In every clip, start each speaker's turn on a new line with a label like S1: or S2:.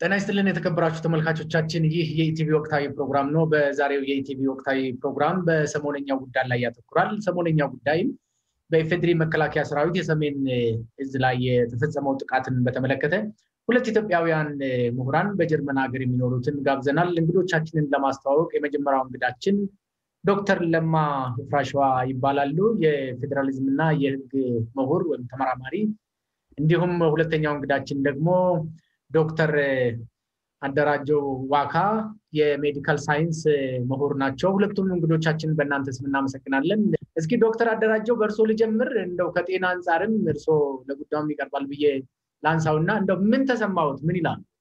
S1: ጤና ይስጥልን የተከበራችሁ ተመልካቾቻችን፣ ይህ የኢቲቪ ወቅታዊ ፕሮግራም ነው። በዛሬው የኢቲቪ ወቅታዊ ፕሮግራም በሰሞነኛው ጉዳይ ላይ ያተኩራል። ሰሞነኛው ጉዳይም በኢፌድሪ መከላከያ ሰራዊት የሰሜን እዝ ላይ የተፈጸመው ጥቃትን በተመለከተ ሁለት ኢትዮጵያውያን ምሁራን በጀርመን ሀገር የሚኖሩትን ጋብዘናል። እንግዶቻችንን ለማስተዋወቅ የመጀመሪያው እንግዳችን ዶክተር ለማ ፍራሸዋ ይባላሉ። የፌዴራሊዝም እና የህግ ምሁር ወይም ተመራማሪ እንዲሁም ሁለተኛው እንግዳችን ደግሞ ዶክተር አደራጀው ዋካ የሜዲካል ሳይንስ ምሁር ናቸው። ሁለቱም እንግዶቻችን በእናንተ ስም እናመሰግናለን። እስኪ ዶክተር አደራጀው በእርሶ ልጀምር። እንደው ከጤና አንጻርም እርሶ ለጉዳዩም ይቀርባል ብዬ ላንሳው እና እንደው ምን ተሰማዎት? ምን ይላል?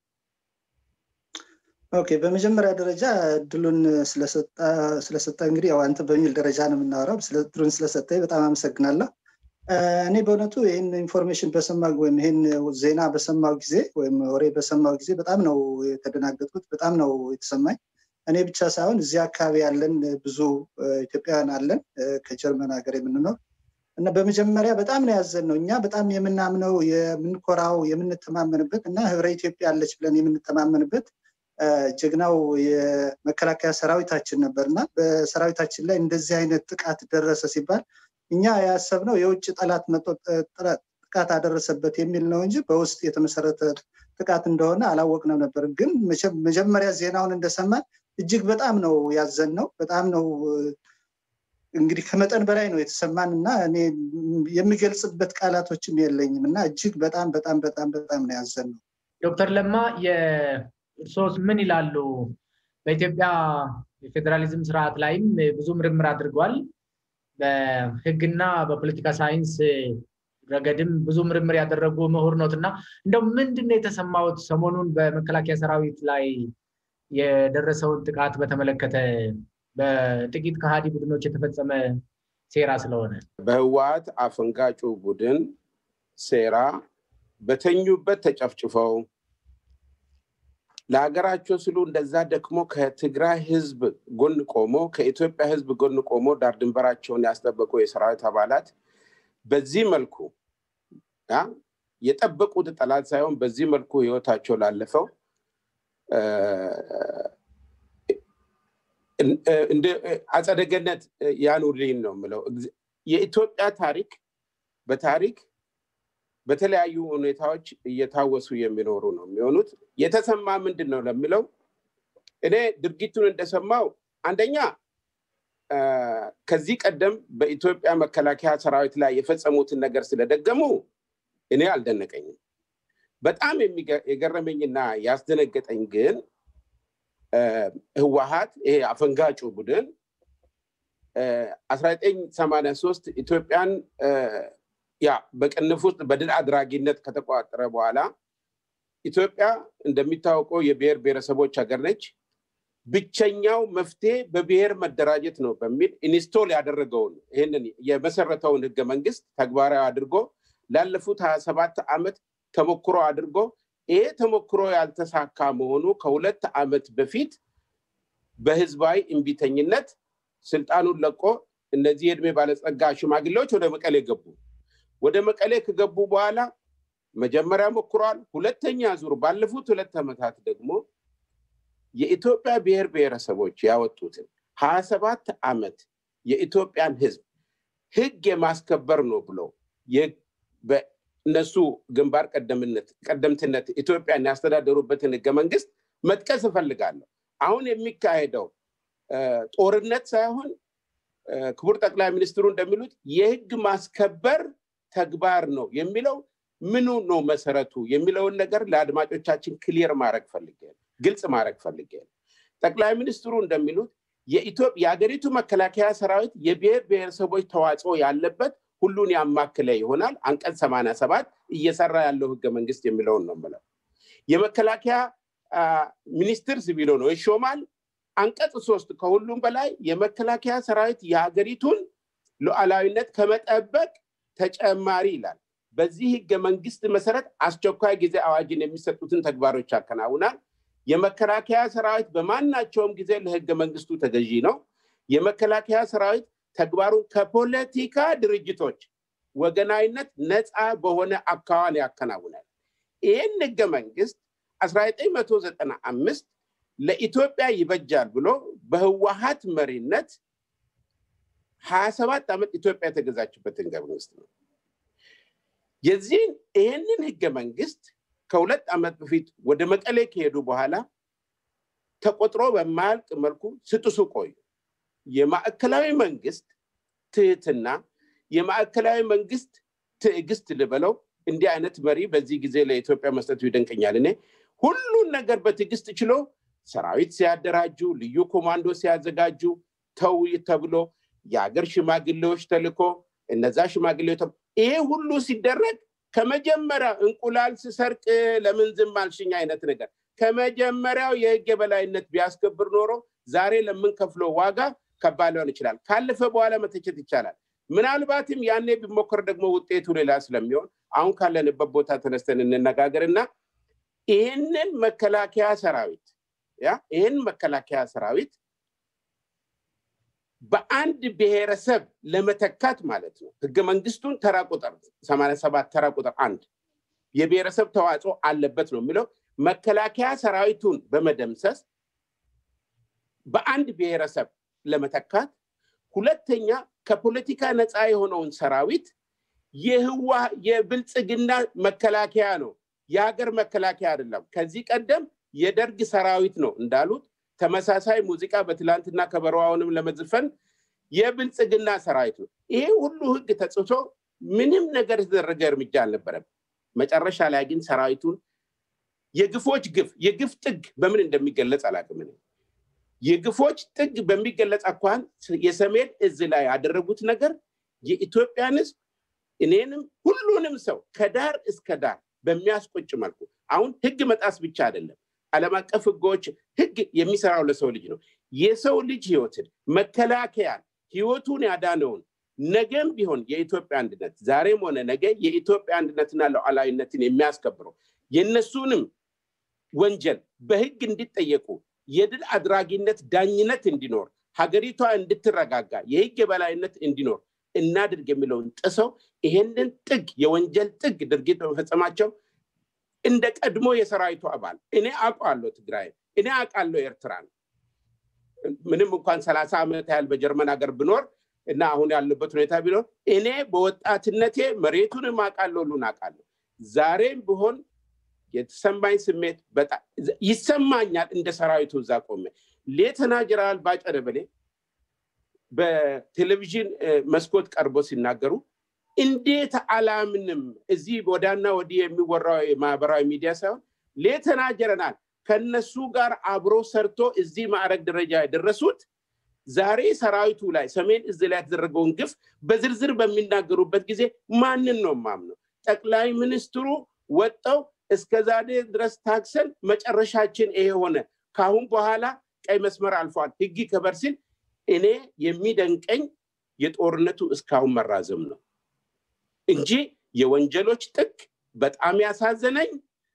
S2: ኦኬ፣ በመጀመሪያ ደረጃ እድሉን ስለሰጠ እንግዲህ ያው አንተ በሚል ደረጃ ነው የምናወራው። እድሉን ስለሰጠኝ በጣም አመሰግናለሁ። እኔ በእውነቱ ይህን ኢንፎርሜሽን በሰማ ወይም ይህን ዜና በሰማው ጊዜ ወይም ወሬ በሰማው ጊዜ በጣም ነው የተደናገጥኩት። በጣም ነው የተሰማኝ። እኔ ብቻ ሳይሆን እዚህ አካባቢ ያለን ብዙ ኢትዮጵያውያን አለን ከጀርመን ሀገር የምንኖር እና በመጀመሪያ በጣም ነው ያዘን ነው እኛ በጣም የምናምነው የምንኮራው የምንተማመንበት እና ህብረ ኢትዮጵያ አለች ብለን የምንተማመንበት ጀግናው የመከላከያ ሰራዊታችን ነበር እና በሰራዊታችን ላይ እንደዚህ አይነት ጥቃት ደረሰ ሲባል እኛ ያሰብነው የውጭ ጠላት ጥቃት አደረሰበት የሚል ነው እንጂ በውስጥ የተመሰረተ ጥቃት እንደሆነ አላወቅነው ነበር። ግን መጀመሪያ ዜናውን እንደሰማን እጅግ በጣም ነው ያዘን ነው በጣም ነው እንግዲህ ከመጠን በላይ ነው የተሰማን እና እኔ የሚገልጽበት ቃላቶችም የለኝም እና እጅግ በጣም በጣም በጣም በጣም ነው ያዘን ነው።
S1: ዶክተር ለማ የእርሶስ ምን ይላሉ? በኢትዮጵያ የፌዴራሊዝም ስርዓት ላይም ብዙ ምርምር አድርጓል። በህግና በፖለቲካ ሳይንስ ረገድም ብዙ ምርምር ያደረጉ ምሁር ኖት እና እንደው ምንድን ነው የተሰማዎት ሰሞኑን በመከላከያ ሰራዊት ላይ የደረሰውን ጥቃት በተመለከተ በጥቂት ከሃዲ ቡድኖች የተፈጸመ ሴራ ስለሆነ
S3: በህወሓት አፈንጋጩ ቡድን ሴራ በተኙበት ተጨፍጭፈው ለሀገራቸው ስሉ እንደዛ ደክሞ ከትግራይ ህዝብ ጎን ቆሞ ከኢትዮጵያ ህዝብ ጎን ቆሞ ዳር ድንበራቸውን ያስጠበቁ የሰራዊት አባላት በዚህ መልኩ የጠበቁት ጠላት ሳይሆን በዚህ መልኩ ህይወታቸው ላለፈው አጸደ ገነት ያኑርልኝ ነው የምለው። የኢትዮጵያ ታሪክ በታሪክ በተለያዩ ሁኔታዎች እየታወሱ የሚኖሩ ነው የሚሆኑት። የተሰማ ምንድን ነው ለሚለው እኔ ድርጊቱን እንደሰማው አንደኛ ከዚህ ቀደም በኢትዮጵያ መከላከያ ሰራዊት ላይ የፈጸሙትን ነገር ስለደገሙ እኔ አልደነቀኝም። በጣም የገረመኝና ያስደነገጠኝ ግን ህወሀት ይሄ አፈንጋጩ ቡድን አስራ ዘጠኝ ሰማንያ ሶስት ኢትዮጵያን ያ በቅንፍ ውስጥ በድል አድራጊነት ከተቋጠረ በኋላ ኢትዮጵያ እንደሚታወቀው የብሔር ብሔረሰቦች ሀገር ነች። ብቸኛው መፍትሄ በብሔር መደራጀት ነው በሚል ኢንስቶል ያደረገውን ይህንን የመሰረተውን ህገ መንግስት ተግባራዊ አድርጎ ላለፉት ሀያ ሰባት ዓመት ተሞክሮ አድርጎ ይሄ ተሞክሮ ያልተሳካ መሆኑ ከሁለት ዓመት በፊት በህዝባዊ እምቢተኝነት ስልጣኑን ለቆ እነዚህ የእድሜ ባለጸጋ ሽማግሌዎች ወደ መቀሌ ገቡ። ወደ መቀሌ ከገቡ በኋላ መጀመሪያ ሞክሯል። ሁለተኛ ዙር ባለፉት ሁለት ዓመታት ደግሞ የኢትዮጵያ ብሔር ብሔረሰቦች ያወጡትን ሀያ ሰባት ዓመት የኢትዮጵያን ህዝብ ህግ የማስከበር ነው ብሎ እነሱ ግንባር ቀደምትነት ኢትዮጵያን ያስተዳደሩበትን ህገ መንግስት መጥቀስ እፈልጋለሁ። አሁን የሚካሄደው ጦርነት ሳይሆን ክቡር ጠቅላይ ሚኒስትሩ እንደሚሉት የህግ ማስከበር ተግባር ነው የሚለው ምኑ ነው መሰረቱ የሚለውን ነገር ለአድማጮቻችን ክሊር ማድረግ ፈልጌ ግልጽ ማድረግ ፈልጌ ጠቅላይ ሚኒስትሩ እንደሚሉት የሀገሪቱ መከላከያ ሰራዊት የብሔር ብሔረሰቦች ተዋጽኦ ያለበት ሁሉን ያማክለ ይሆናል። አንቀጽ ሰማንያ ሰባት እየሰራ ያለው ህገ መንግስት የሚለውን ነው የምለው። የመከላከያ ሚኒስትር ሲቪሎ ነው ይሾማል። አንቀጽ ሶስት ከሁሉም በላይ የመከላከያ ሰራዊት የሀገሪቱን ሉዓላዊነት ከመጠበቅ ተጨማሪ ይላል። በዚህ ህገ መንግስት መሰረት አስቸኳይ ጊዜ አዋጅን የሚሰጡትን ተግባሮች ያከናውናል። የመከላከያ ሰራዊት በማናቸውም ጊዜ ለህገ መንግስቱ ተገዢ ነው። የመከላከያ ሰራዊት ተግባሩን ከፖለቲካ ድርጅቶች ወገናዊነት ነፃ በሆነ አካዋን ያከናውናል። ይህን ህገ መንግስት 1995 ለኢትዮጵያ ይበጃል ብሎ በህወሀት መሪነት ሀያ ሰባት ዓመት ኢትዮጵያ የተገዛችበት ህገ መንግስት ነው። የዚህን ይህንን ህገ መንግስት ከሁለት ዓመት በፊት ወደ መቀሌ ከሄዱ በኋላ ተቆጥሮ በማያልቅ መልኩ ስጥሱ ቆዩ። የማዕከላዊ መንግስት ትህትና፣ የማዕከላዊ መንግስት ትዕግስት ልበለው እንዲህ አይነት መሪ በዚህ ጊዜ ለኢትዮጵያ መስጠቱ ይደንቀኛል። እኔ ሁሉን ነገር በትዕግስት ችሎ ሰራዊት ሲያደራጁ፣ ልዩ ኮማንዶ ሲያዘጋጁ፣ ተው ተብሎ የሀገር ሽማግሌዎች ተልኮ እነዛ ሽማግሌዎች ይሄ ሁሉ ሲደረግ ከመጀመሪያ እንቁላል ስሰርቅ ለምን ዝም አልሽኝ አይነት ነገር ከመጀመሪያው የህግ የበላይነት ቢያስከብር ኖሮ ዛሬ ለምንከፍለው ዋጋ ከባድ ሊሆን ይችላል። ካለፈ በኋላ መተቸት ይቻላል። ምናልባትም ያኔ ቢሞከር ደግሞ ውጤቱ ሌላ ስለሚሆን አሁን ካለንበት ቦታ ተነስተን እንነጋገር እና ይህንን መከላከያ ሰራዊት ያ ይህን መከላከያ ሰራዊት በአንድ ብሔረሰብ ለመተካት ማለት ነው። ህገ መንግስቱን ተራ ቁጥር ሰማንያ ሰባት ተራ ቁጥር አንድ የብሔረሰብ ተዋጽኦ አለበት ነው የሚለው መከላከያ ሰራዊቱን በመደምሰስ በአንድ ብሔረሰብ ለመተካት፣ ሁለተኛ ከፖለቲካ ነፃ የሆነውን ሰራዊት የህዋ የብልጽግና መከላከያ ነው፣ የሀገር መከላከያ አይደለም። ከዚህ ቀደም የደርግ ሰራዊት ነው እንዳሉት ተመሳሳይ ሙዚቃ በትላንትና ከበረዋውንም ለመዝፈን የብልጽግና ሰራዊት ነው። ይሄ ሁሉ ህግ ተጽቶ ምንም ነገር የተደረገ እርምጃ አልነበረም። መጨረሻ ላይ ግን ሰራዊቱን የግፎች ግፍ የግፍ ጥግ በምን እንደሚገለጽ አላውቅም። የግፎች ጥግ በሚገለጽ አኳን የሰሜን እዝ ላይ ያደረጉት ነገር የኢትዮጵያን ህዝብ እኔንም ሁሉንም ሰው ከዳር እስከ ዳር በሚያስቆጭ መልኩ አሁን ህግ መጣስ ብቻ አይደለም ዓለም አቀፍ ህጎች ህግ የሚሰራው ለሰው ልጅ ነው። የሰው ልጅ ህይወትን መከላከያን ህይወቱን ያዳነውን ነገም ቢሆን የኢትዮጵያ አንድነት ዛሬም ሆነ ነገ የኢትዮጵያ አንድነትና ሉዓላዊነትን የሚያስከብረው የእነሱንም ወንጀል በህግ እንዲጠየቁ የድል አድራጊነት ዳኝነት እንዲኖር ሀገሪቷ እንድትረጋጋ የህግ የበላይነት እንዲኖር እናድርግ የሚለውን ጥሰው ይሄንን ጥግ የወንጀል ጥግ ድርጊት በመፈጸማቸው እንደ ቀድሞ የሰራዊቱ አባል እኔ አውቃለሁ ትግራይ እኔ አውቃለሁ ኤርትራን ምንም እንኳን ሰላሳ ዓመት ያህል በጀርመን ሀገር ብኖር እና አሁን ያለበት ሁኔታ ቢኖር እኔ በወጣትነቴ መሬቱንም አውቃለሁ ሁሉን አውቃለሁ ዛሬም ቢሆን የተሰማኝ ስሜት በጣም ይሰማኛል እንደ ሰራዊቱ እዛ ቆሜ ሌተና ጀነራል ባጫ ደበሌ በቴሌቪዥን መስኮት ቀርቦ ሲናገሩ እንዴት አላምንም እዚህ ወዳና ወዲህ የሚወራው የማህበራዊ ሚዲያ ሳይሆን ሌተና ጀነራል ከነሱ ጋር አብሮ ሰርቶ እዚህ ማዕረግ ደረጃ የደረሱት ዛሬ ሰራዊቱ ላይ ሰሜን እዝ ላይ የተደረገውን ግፍ በዝርዝር በሚናገሩበት ጊዜ ማንን ነው ማምነው? ጠቅላይ ሚኒስትሩ ወጠው እስከ ዛሬ ድረስ ታክሰን መጨረሻችን ይሄ ሆነ፣ ካሁን በኋላ ቀይ መስመር አልፏል፣ ህግ ይከበር ሲል እኔ የሚደንቀኝ የጦርነቱ እስካሁን መራዘም ነው እንጂ የወንጀሎች ጥግ በጣም ያሳዘነኝ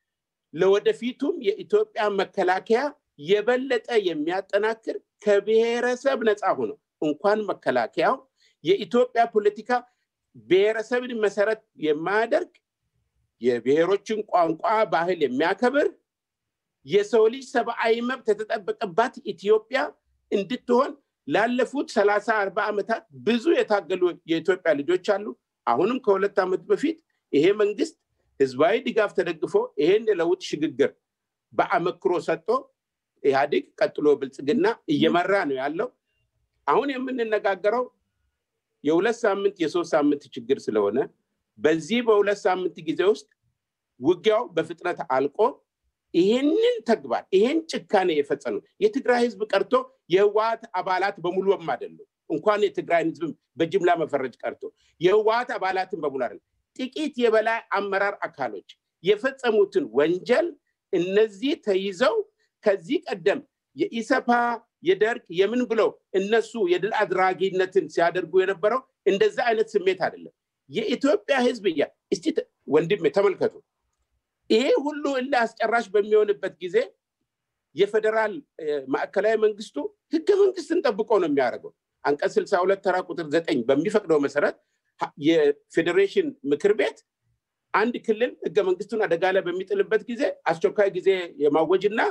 S3: ለወደፊቱም የኢትዮጵያ መከላከያ የበለጠ የሚያጠናክር ከብሔረሰብ ነፃ ሆኖ እንኳን መከላከያው የኢትዮጵያ ፖለቲካ ብሔረሰብን መሰረት የማያደርግ የብሔሮችን ቋንቋ ባህል የሚያከብር የሰው ልጅ ሰብአዊ መብት የተጠበቀባት ኢትዮጵያ እንድትሆን ላለፉት ሰላሳ አርባ ዓመታት ብዙ የታገሉ የኢትዮጵያ ልጆች አሉ። አሁንም ከሁለት ዓመት በፊት ይሄ መንግስት ህዝባዊ ድጋፍ ተደግፎ ይሄን የለውጥ ሽግግር በአመክሮ ሰጥቶ ኢህአዴግ ቀጥሎ ብልጽግና እየመራ ነው ያለው። አሁን የምንነጋገረው የሁለት ሳምንት የሶስት ሳምንት ችግር ስለሆነ በዚህ በሁለት ሳምንት ጊዜ ውስጥ ውጊያው በፍጥነት አልቆ ይሄንን ተግባር ይሄን ጭካኔ የፈጸሙ የትግራይ ህዝብ ቀርቶ የህወሀት አባላት በሙሉም አይደሉም። እንኳን የትግራይን ህዝብ በጅምላ መፈረጅ ቀርቶ የህወሀት አባላትን በሙሉ አይደለም። ጥቂት የበላይ አመራር አካሎች የፈጸሙትን ወንጀል እነዚህ ተይዘው ከዚህ ቀደም የኢሰፓ የደርግ የምን ብለው እነሱ የድል አድራጊነትን ሲያደርጉ የነበረው እንደዛ አይነት ስሜት አይደለም። የኢትዮጵያ ህዝብ እያ እስቲ ወንድሜ ተመልከቱ። ይሄ ሁሉ እልህ አስጨራሽ በሚሆንበት ጊዜ የፌደራል ማዕከላዊ መንግስቱ ህገ መንግስትን ጠብቆ ነው የሚያደርገው። አንቀጽ ስልሳ ሁለት ተራ ቁጥር ዘጠኝ በሚፈቅደው መሰረት የፌዴሬሽን ምክር ቤት አንድ ክልል ህገ መንግስቱን አደጋ ላይ በሚጥልበት ጊዜ አስቸኳይ ጊዜ የማወጅና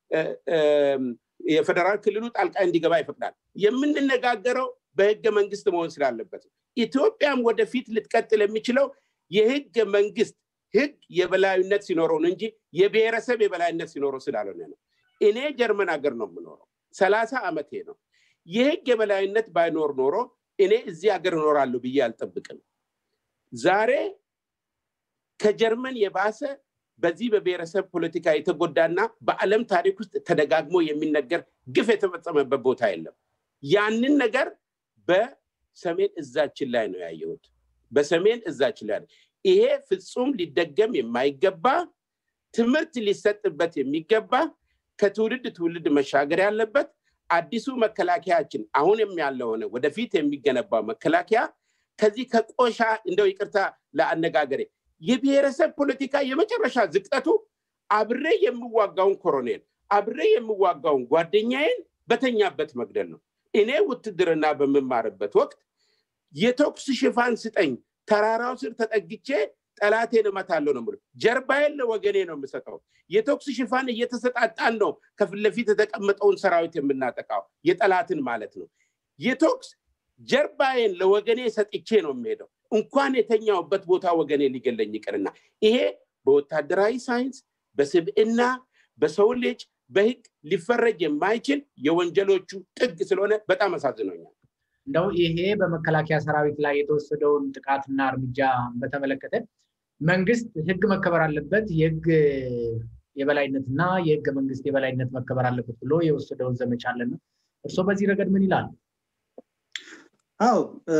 S3: የፌደራል ክልሉ ጣልቃ እንዲገባ ይፈቅዳል። የምንነጋገረው በህገ መንግስት መሆን ስላለበት ኢትዮጵያም ወደፊት ልትቀጥል የሚችለው የህገ መንግስት ህግ የበላይነት ሲኖረው ነው እንጂ የብሔረሰብ የበላይነት ሲኖረው ስላልሆነ ነው። እኔ ጀርመን ሀገር ነው የምኖረው፣ ሰላሳ ዓመቴ ነው። የህግ የበላይነት ባይኖር ኖሮ እኔ እዚህ ሀገር እኖራለሁ ብዬ አልጠብቅም። ዛሬ ከጀርመን የባሰ በዚህ በብሔረሰብ ፖለቲካ የተጎዳና በዓለም ታሪክ ውስጥ ተደጋግሞ የሚነገር ግፍ የተፈጸመበት ቦታ የለም። ያንን ነገር በሰሜን እዛችን ላይ ነው ያየሁት። በሰሜን እዛችን ላይ ይሄ ፍጹም ሊደገም የማይገባ ትምህርት ሊሰጥበት የሚገባ ከትውልድ ትውልድ መሻገር ያለበት አዲሱ መከላከያችን አሁን ያለው ሆነ ወደፊት የሚገነባው መከላከያ ከዚህ ከቆሻ እንደው ይቅርታ ለአነጋገሬ የብሔረሰብ ፖለቲካ የመጨረሻ ዝቅጠቱ አብሬ የምዋጋውን ኮሎኔል አብሬ የምዋጋውን ጓደኛዬን በተኛበት መግደል ነው። እኔ ውትድርና በምማርበት ወቅት የተኩስ ሽፋን ስጠኝ፣ ተራራው ስር ተጠግቼ ጠላቴን እመታለሁ ነው ጀርባዬን ለወገኔ ነው የምሰጠው። የተኩስ ሽፋን እየተሰጣጣን ነው ከፊት ለፊት የተቀመጠውን ሰራዊት የምናጠቃው የጠላትን ማለት ነው። የተኩስ ጀርባዬን ለወገኔ ሰጥቼ ነው የሚሄደው። እንኳን የተኛውበት ቦታ ወገኔ ሊገለኝ ይቅርና ይሄ በወታደራዊ ሳይንስ፣ በስብዕና፣ በሰው ልጅ በህግ ሊፈረጅ የማይችል የወንጀሎቹ ጥግ ስለሆነ በጣም አሳዝኖኛል።
S1: እንደው ይሄ በመከላከያ ሰራዊት ላይ የተወሰደውን ጥቃትና እርምጃ በተመለከተ መንግስት ህግ መከበር አለበት፣ የህግ የበላይነትና የህገ መንግስት የበላይነት መከበር አለበት ብሎ የወሰደውን ዘመቻ አለና እርስዎ በዚህ ረገድ ምን ይላሉ?
S2: አው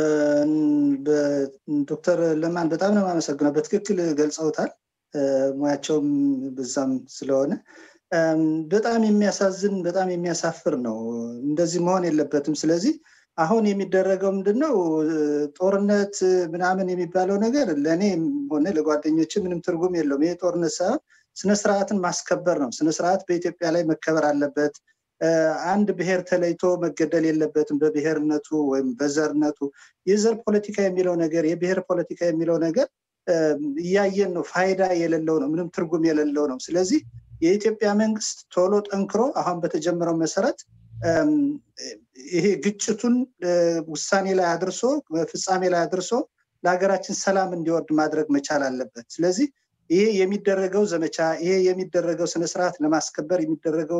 S2: ዶክተር ለማን በጣም ነው የማመሰግነው። በትክክል ገልጸውታል። ሙያቸውም በዛም ስለሆነ በጣም የሚያሳዝን በጣም የሚያሳፍር ነው። እንደዚህ መሆን የለበትም። ስለዚህ አሁን የሚደረገው ምንድን ነው? ጦርነት ምናምን የሚባለው ነገር ለእኔ ሆነ ለጓደኞች ምንም ትርጉም የለውም። ይሄ ጦርነት ሳይሆን ስነስርዓትን ማስከበር ነው። ስነስርዓት በኢትዮጵያ ላይ መከበር አለበት። አንድ ብሔር ተለይቶ መገደል የለበትም በብሔርነቱ ወይም በዘርነቱ። የዘር ፖለቲካ የሚለው ነገር የብሔር ፖለቲካ የሚለው ነገር እያየን ነው። ፋይዳ የሌለው ነው። ምንም ትርጉም የሌለው ነው። ስለዚህ የኢትዮጵያ መንግስት ቶሎ ጠንክሮ አሁን በተጀመረው መሰረት ይሄ ግጭቱን ውሳኔ ላይ አድርሶ ፍጻሜ ላይ አድርሶ ለሀገራችን ሰላም እንዲወርድ ማድረግ መቻል አለበት። ስለዚህ ይሄ የሚደረገው ዘመቻ ይሄ የሚደረገው ስነስርዓት ለማስከበር የሚደረገው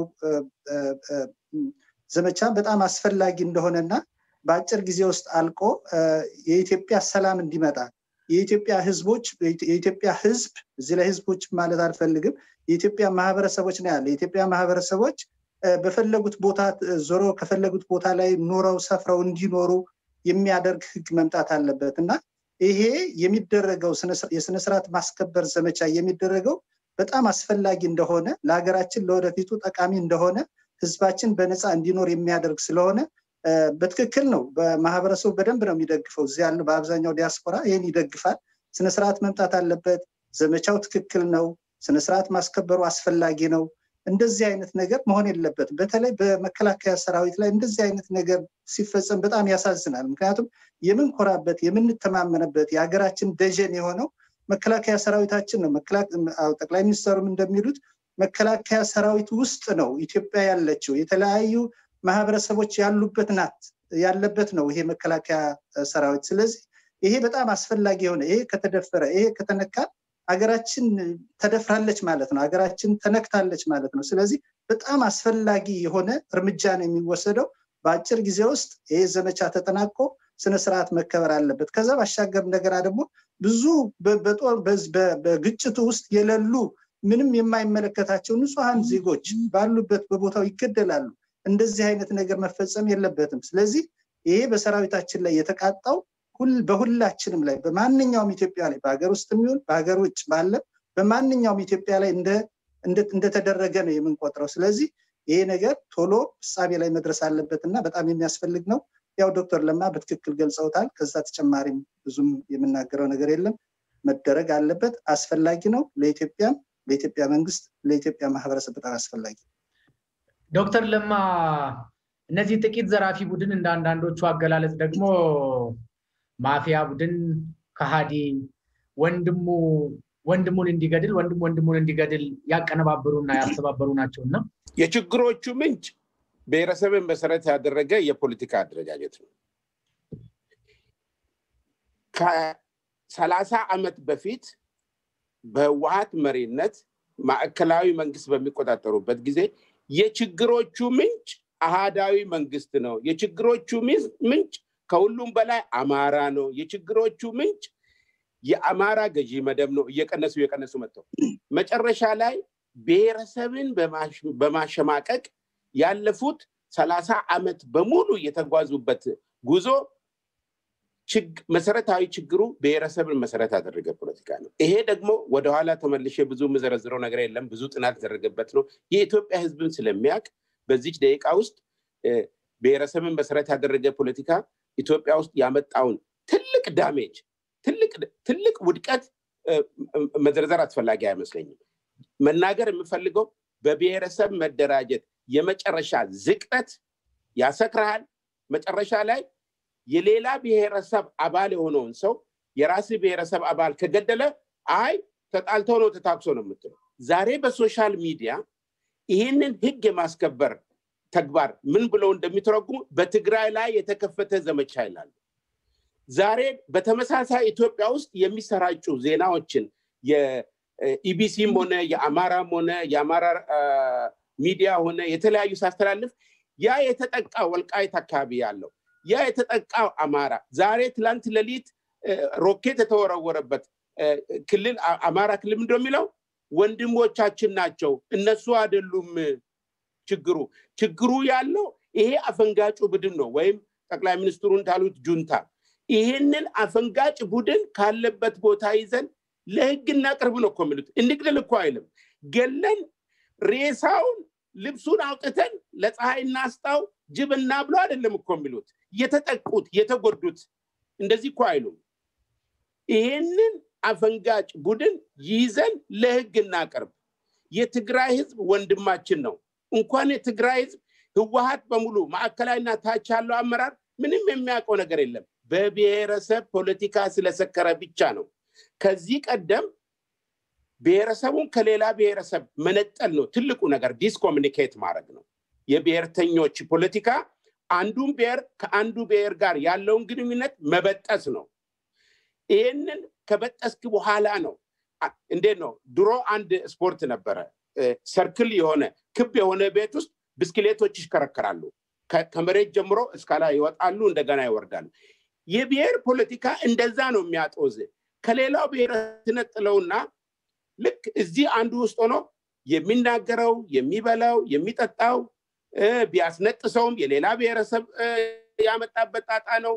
S2: ዘመቻ በጣም አስፈላጊ እንደሆነና በአጭር ጊዜ ውስጥ አልቆ የኢትዮጵያ ሰላም እንዲመጣ የኢትዮጵያ ህዝቦች የኢትዮጵያ ህዝብ እዚህ ላይ ህዝቦች ማለት አልፈልግም የኢትዮጵያ ማህበረሰቦች ነው ያለ የኢትዮጵያ ማህበረሰቦች በፈለጉት ቦታ ዞሮ ከፈለጉት ቦታ ላይ ኖረው ሰፍረው እንዲኖሩ የሚያደርግ ህግ መምጣት አለበት እና ይሄ የሚደረገው የስነስርዓት ማስከበር ዘመቻ የሚደረገው በጣም አስፈላጊ እንደሆነ ለሀገራችን ለወደፊቱ ጠቃሚ እንደሆነ ህዝባችን በነፃ እንዲኖር የሚያደርግ ስለሆነ በትክክል ነው። በማህበረሰቡ በደንብ ነው የሚደግፈው። እዚህ ያለው በአብዛኛው ዲያስፖራ ይህን ይደግፋል። ስነስርዓት መምጣት አለበት። ዘመቻው ትክክል ነው። ስነስርዓት ማስከበሩ አስፈላጊ ነው። እንደዚህ አይነት ነገር መሆን የለበትም። በተለይ በመከላከያ ሰራዊት ላይ እንደዚህ አይነት ነገር ሲፈጸም በጣም ያሳዝናል። ምክንያቱም የምንኮራበት የምንተማመንበት የሀገራችን ደጀን የሆነው መከላከያ ሰራዊታችን ነው። ጠቅላይ ሚኒስትሩም እንደሚሉት መከላከያ ሰራዊት ውስጥ ነው ኢትዮጵያ ያለችው። የተለያዩ ማህበረሰቦች ያሉበት ናት ያለበት ነው ይሄ መከላከያ ሰራዊት። ስለዚህ ይሄ በጣም አስፈላጊ የሆነ ይሄ ከተደፈረ ይሄ ከተነካ ሀገራችን ተደፍራለች ማለት ነው። ሀገራችን ተነክታለች ማለት ነው። ስለዚህ በጣም አስፈላጊ የሆነ እርምጃ ነው የሚወሰደው። በአጭር ጊዜ ውስጥ ይሄ ዘመቻ ተጠናቆ ስነስርዓት መከበር አለበት። ከዛ ባሻገር እንደገና ደግሞ ብዙ በግጭቱ ውስጥ የሌሉ ምንም የማይመለከታቸው ንጹሐን ዜጎች ባሉበት በቦታው ይገደላሉ። እንደዚህ አይነት ነገር መፈጸም የለበትም። ስለዚህ ይሄ በሰራዊታችን ላይ የተቃጣው በሁላችንም ላይ በማንኛውም ኢትዮጵያ ላይ በሀገር ውስጥ የሚሆን በሀገር ውጭ ባለ በማንኛውም ኢትዮጵያ ላይ እንደተደረገ ነው የምንቆጥረው። ስለዚህ ይሄ ነገር ቶሎ ፍጻሜ ላይ መድረስ አለበት እና በጣም የሚያስፈልግ ነው። ያው ዶክተር ለማ በትክክል ገልጸውታል። ከዛ ተጨማሪም ብዙም የምናገረው ነገር የለም። መደረግ አለበት፣ አስፈላጊ ነው። ለኢትዮጵያም፣ ለኢትዮጵያ መንግስት፣ ለኢትዮጵያ ማህበረሰብ በጣም አስፈላጊ
S1: ዶክተር ለማ እነዚህ ጥቂት ዘራፊ ቡድን እንደ አንዳንዶቹ አገላለጽ ደግሞ ማፊያ ቡድን ከሃዲ ወንድሙ ወንድሙን እንዲገድል ወንድም ወንድሙን እንዲገድል ያቀነባበሩና ያስተባበሩ ናቸው እና
S3: የችግሮቹ ምንጭ ብሔረሰብን መሰረት ያደረገ የፖለቲካ አደረጃጀት ነው። ከሰላሳ ዓመት በፊት በህወሀት መሪነት ማዕከላዊ መንግስት በሚቆጣጠሩበት ጊዜ የችግሮቹ ምንጭ አሃዳዊ መንግስት ነው። የችግሮቹ ምንጭ ከሁሉም በላይ አማራ ነው። የችግሮቹ ምንጭ የአማራ ገዢ መደብ ነው። እየቀነሱ እየቀነሱ መጥተው መጨረሻ ላይ ብሔረሰብን በማሸማቀቅ ያለፉት ሰላሳ ዓመት በሙሉ የተጓዙበት ጉዞ መሰረታዊ ችግሩ ብሔረሰብን መሰረት ያደረገ ፖለቲካ ነው። ይሄ ደግሞ ወደኋላ ተመልሼ ብዙ የምዘረዝረው ነገር የለም። ብዙ ጥናት የተደረገበት ነው። የኢትዮጵያ ህዝብን ስለሚያውቅ በዚች ደቂቃ ውስጥ ብሔረሰብን መሰረት ያደረገ ፖለቲካ ኢትዮጵያ ውስጥ ያመጣውን ትልቅ ዳሜጅ ትልቅ ውድቀት መዘርዘር አስፈላጊ አይመስለኝም። መናገር የምፈልገው በብሔረሰብ መደራጀት የመጨረሻ ዝቅጠት ያሰክርሃል። መጨረሻ ላይ የሌላ ብሔረሰብ አባል የሆነውን ሰው የራስ ብሔረሰብ አባል ከገደለ አይ ተጣልተው ነው ተታክሶ ነው የምትለው። ዛሬ በሶሻል ሚዲያ ይህንን ህግ የማስከበር ተግባር ምን ብለው እንደሚተረጉሙ በትግራይ ላይ የተከፈተ ዘመቻ ይላሉ። ዛሬ በተመሳሳይ ኢትዮጵያ ውስጥ የሚሰራጩ ዜናዎችን የኢቢሲም ሆነ የአማራም ሆነ የአማራ ሚዲያ ሆነ የተለያዩ ሳስተላልፍ ያ የተጠቃ ወልቃይት አካባቢ ያለው ያ የተጠቃው አማራ ዛሬ ትላንት ሌሊት ሮኬት የተወረወረበት ክልል አማራ ክልል ምንድን የሚለው ወንድሞቻችን ናቸው እነሱ አይደሉም ችግሩ ችግሩ ያለው ይሄ አፈንጋጩ ቡድን ነው ወይም ጠቅላይ ሚኒስትሩ እንዳሉት ጁንታ ይህንን አፈንጋጭ ቡድን ካለበት ቦታ ይዘን ለህግ እናቅርብ ነው እኮ የሚሉት እንግደል እኮ አይልም ገለን ሬሳውን ልብሱን አውጥተን ለፀሐይ እናስጣው ጅብ እናብሎ አይደለም እኮ የሚሉት የተጠቁት የተጎዱት እንደዚህ እኮ አይሉም ይህንን አፈንጋጭ ቡድን ይዘን ለህግ እናቀርብ የትግራይ ህዝብ ወንድማችን ነው እንኳን የትግራይ ህዝብ ህወሀት በሙሉ ማዕከላዊና ታች ያለው አመራር ምንም የሚያውቀው ነገር የለም በብሔረሰብ ፖለቲካ ስለሰከረ ብቻ ነው ከዚህ ቀደም ብሔረሰቡን ከሌላ ብሔረሰብ መነጠል ነው ትልቁ ነገር ዲስኮሚኒኬት ማድረግ ነው የብሔርተኞች ፖለቲካ አንዱን ብሔር ከአንዱ ብሔር ጋር ያለውን ግንኙነት መበጠስ ነው ይህንን ከበጠስክ በኋላ ነው እንዴት ነው ድሮ አንድ ስፖርት ነበረ ሰርክል የሆነ ክብ የሆነ ቤት ውስጥ ብስክሌቶች ይሽከረከራሉ ከመሬት ጀምሮ እስከ ላይ ይወጣሉ እንደገና ይወርዳሉ የብሔር ፖለቲካ እንደዛ ነው የሚያጦዝ ከሌላው ብሔር ትነጥለውና ልክ እዚህ አንዱ ውስጥ ሆኖ የሚናገረው የሚበላው የሚጠጣው ቢያስነጥሰውም የሌላ ብሔረሰብ ያመጣበት ጣጣ ነው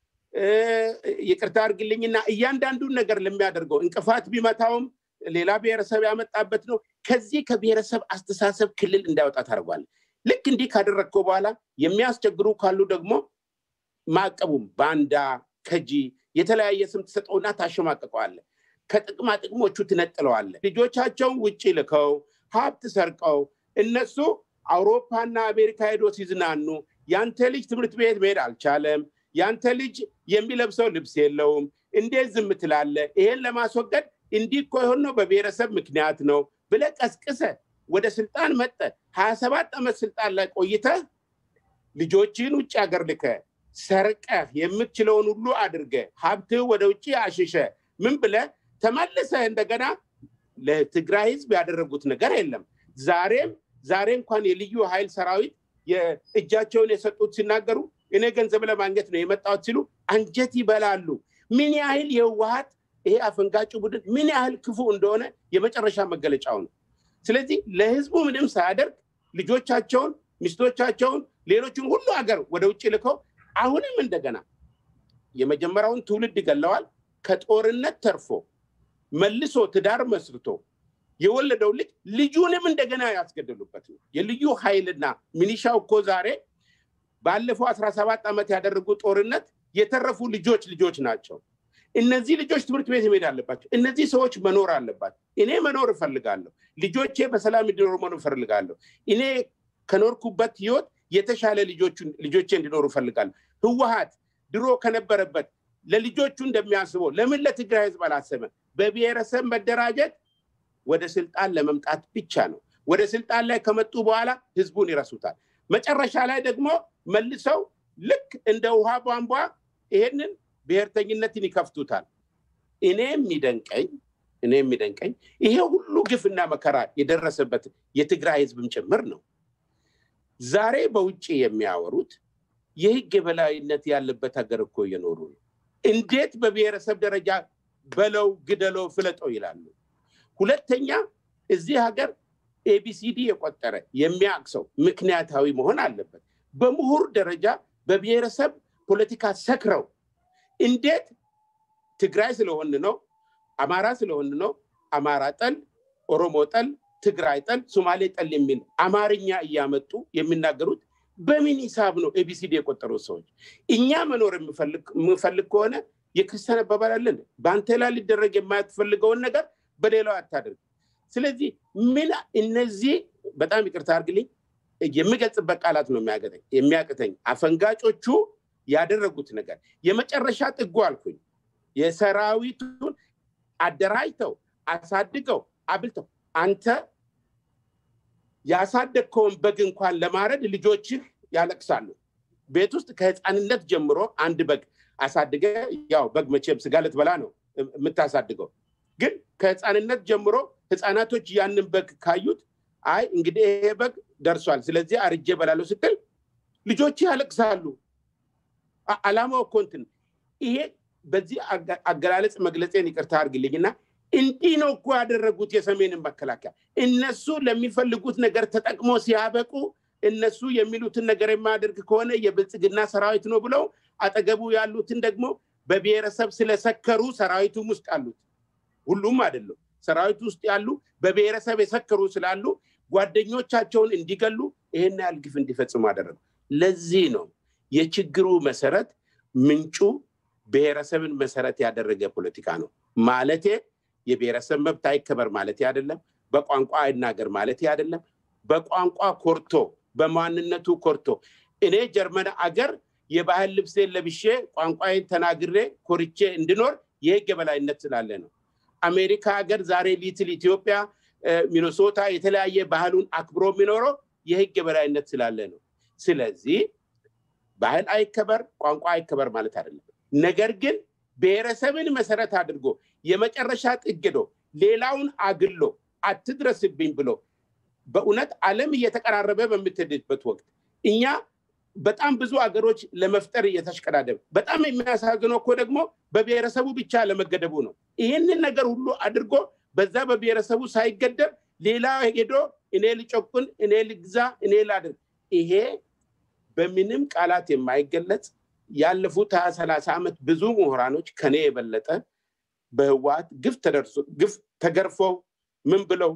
S3: ይቅርታ አድርግልኝና እያንዳንዱን ነገር ለሚያደርገው እንቅፋት ቢመታውም ሌላ ብሔረሰብ ያመጣበት ነው ከዚህ ከብሔረሰብ አስተሳሰብ ክልል እንዳይወጣ ታደርጓል ልክ እንዲህ ካደረግከው በኋላ የሚያስቸግሩ ካሉ ደግሞ ማቀቡም ባንዳ ከጂ የተለያየ ስም ትሰጠውና ታሸማቀቀዋለ ከጥቅማ ጥቅሞቹ ትነጥለዋለ ልጆቻቸውን ውጭ ልከው ሀብት ሰርቀው እነሱ አውሮፓና አሜሪካ ሄዶ ሲዝናኑ ያንተ ልጅ ትምህርት ቤት መሄድ አልቻለም ያንተ ልጅ የሚለብሰው ልብስ የለውም እንዴት ዝም ትላለ ይሄን ለማስወገድ እንዲህ እኮ የሆነው በብሔረሰብ ምክንያት ነው ብለ ቀስቅሰ ወደ ስልጣን መጠ ሀያ ሰባት ዓመት ስልጣን ላይ ቆይተ ልጆችን ውጭ ሀገር ልከ ሰርቀ የምትችለውን ሁሉ አድርገ ሀብትህ ወደ ውጭ አሽሸ ምን ብለ ተመልሰ እንደገና ለትግራይ ህዝብ ያደረጉት ነገር የለም ዛሬም ዛሬ እንኳን የልዩ ኃይል ሰራዊት የእጃቸውን የሰጡት ሲናገሩ እኔ ገንዘብ ለማግኘት ነው የመጣሁት ሲሉ አንጀት ይበላሉ ምን ያህል የህወሀት ይሄ አፈንጋጩ ቡድን ምን ያህል ክፉ እንደሆነ የመጨረሻ መገለጫው ነው ስለዚህ ለህዝቡ ምንም ሳያደርግ ልጆቻቸውን ሚስቶቻቸውን ሌሎችን ሁሉ ሀገር ወደ ውጭ ልከው አሁንም እንደገና የመጀመሪያውን ትውልድ ገለዋል ከጦርነት ተርፎ መልሶ ትዳር መስርቶ የወለደው ልጅ ልጁንም እንደገና ያስገደሉበት ነው የልዩ ኃይልና ሚኒሻው እኮ ዛሬ ባለፈው አስራ ሰባት ዓመት ያደረጉ ጦርነት የተረፉ ልጆች ልጆች ናቸው እነዚህ ልጆች ትምህርት ቤት መሄድ አለባቸው እነዚህ ሰዎች መኖር አለባቸው እኔ መኖር እፈልጋለሁ ልጆቼ በሰላም እንዲኖሩ መኖር እፈልጋለሁ እኔ ከኖርኩበት ህይወት የተሻለ ልጆቼ እንዲኖሩ እፈልጋለሁ ህወሀት ድሮ ከነበረበት ለልጆቹ እንደሚያስበው ለምን ለትግራይ ህዝብ አላሰበ በብሔረሰብ መደራጀት ወደ ስልጣን ለመምጣት ብቻ ነው። ወደ ስልጣን ላይ ከመጡ በኋላ ህዝቡን ይረሱታል። መጨረሻ ላይ ደግሞ መልሰው ልክ እንደ ውሃ ቧንቧ ይሄንን ብሔርተኝነትን ይከፍቱታል። እኔ የሚደንቀኝ እኔ የሚደንቀኝ ይሄ ሁሉ ግፍና መከራ የደረሰበት የትግራይ ህዝብም ጭምር ነው። ዛሬ በውጭ የሚያወሩት የህግ የበላይነት ያለበት ሀገር እኮ እየኖሩ ነው። እንዴት በብሔረሰብ ደረጃ በለው፣ ግደለው፣ ፍለጠው ይላሉ። ሁለተኛ እዚህ ሀገር ኤቢሲዲ የቆጠረ የሚያውቅ ሰው ምክንያታዊ መሆን አለበት። በምሁር ደረጃ በብሔረሰብ ፖለቲካ ሰክረው እንዴት ትግራይ ስለሆን ነው፣ አማራ ስለሆን ነው፣ አማራ ጠል፣ ኦሮሞ ጠል፣ ትግራይ ጠል፣ ሶማሌ ጠል የሚል አማርኛ እያመጡ የሚናገሩት በምን ሂሳብ ነው ኤቢሲዲ የቆጠሩት ሰዎች? እኛ መኖር የምፈልግ ከሆነ የክርስቲያን አባባል አለን፣ በአንተ ላይ ሊደረግ የማትፈልገውን ነገር በሌላው አታደርግ። ስለዚህ ምን እነዚህ በጣም ይቅርታ አድርግልኝ የሚገልጽበት ቃላት ነው የሚያቅተኝ። አፈንጋጮቹ ያደረጉት ነገር የመጨረሻ ጥጉ አልኩኝ። የሰራዊቱን አደራጅተው አሳድገው አብልተው አንተ ያሳደግከውን በግ እንኳን ለማረድ ልጆችህ ያለቅሳሉ። ቤት ውስጥ ከህፃንነት ጀምሮ አንድ በግ አሳድገ ያው በግ መቼም ስጋ ልትበላ ነው የምታሳድገው። ግን ከህፃንነት ጀምሮ ህፃናቶች ያንን በግ ካዩት አይ እንግዲህ ይሄ በግ ደርሷል፣ ስለዚህ አርጄ በላለሁ ስትል ልጆች ያለቅሳሉ። አላማው እኮ እንትን ይሄ በዚህ አገላለጽ መግለጼን ይቅርታ አድርግልኝና እንዲህ ነው እኮ ያደረጉት የሰሜንን መከላከያ። እነሱ ለሚፈልጉት ነገር ተጠቅሞ ሲያበቁ እነሱ የሚሉትን ነገር የማያደርግ ከሆነ የብልጽግና ሰራዊት ነው ብለው አጠገቡ ያሉትን ደግሞ በብሔረሰብ ስለሰከሩ ሰራዊቱም ውስጥ ያሉት ሁሉም አይደለም፣ ሰራዊቱ ውስጥ ያሉ በብሔረሰብ የሰከሩ ስላሉ ጓደኞቻቸውን እንዲገሉ ይሄን ያህል ግፍ እንዲፈጽሙ አደረጉ። ለዚህ ነው የችግሩ መሰረት ምንጩ ብሔረሰብን መሰረት ያደረገ ፖለቲካ ነው ማለቴ የብሔረሰብ መብት አይከበር ማለት አይደለም። በቋንቋ አይናገር ማለት አይደለም። በቋንቋ ኮርቶ በማንነቱ ኮርቶ እኔ ጀርመን አገር የባህል ልብሴን ለብሼ ቋንቋዬን ተናግሬ ኮርቼ እንድኖር የህግ የበላይነት ስላለ ነው። አሜሪካ ሀገር ዛሬ ሊትል ኢትዮጵያ፣ ሚኒሶታ የተለያየ ባህሉን አክብሮ የሚኖረው የህግ የበላይነት ስላለ ነው። ስለዚህ ባህል አይከበር፣ ቋንቋ አይከበር ማለት አይደለም። ነገር ግን ብሔረሰብን መሰረት አድርጎ የመጨረሻ ጥግዶ ሌላውን አግሎ አትድረስብኝ ብሎ በእውነት ዓለም እየተቀራረበ በምትሄድበት ወቅት እኛ በጣም ብዙ አገሮች ለመፍጠር እየተሽቀዳደም በጣም የሚያሳዝነው እኮ ደግሞ በብሔረሰቡ ብቻ ለመገደቡ ነው። ይህንን ነገር ሁሉ አድርጎ በዛ በብሔረሰቡ ሳይገደብ ሌላ ሄዶ እኔ ልጨቁን፣ እኔ ልግዛ፣ እኔ ላድርግ፣ ይሄ በምንም ቃላት የማይገለጽ ያለፉት ሀያ ሰላሳ ዓመት ብዙ ምሁራኖች ከኔ የበለጠ በህወሓት ግፍ ተደርሶ ግፍ ተገርፈው ምን ብለው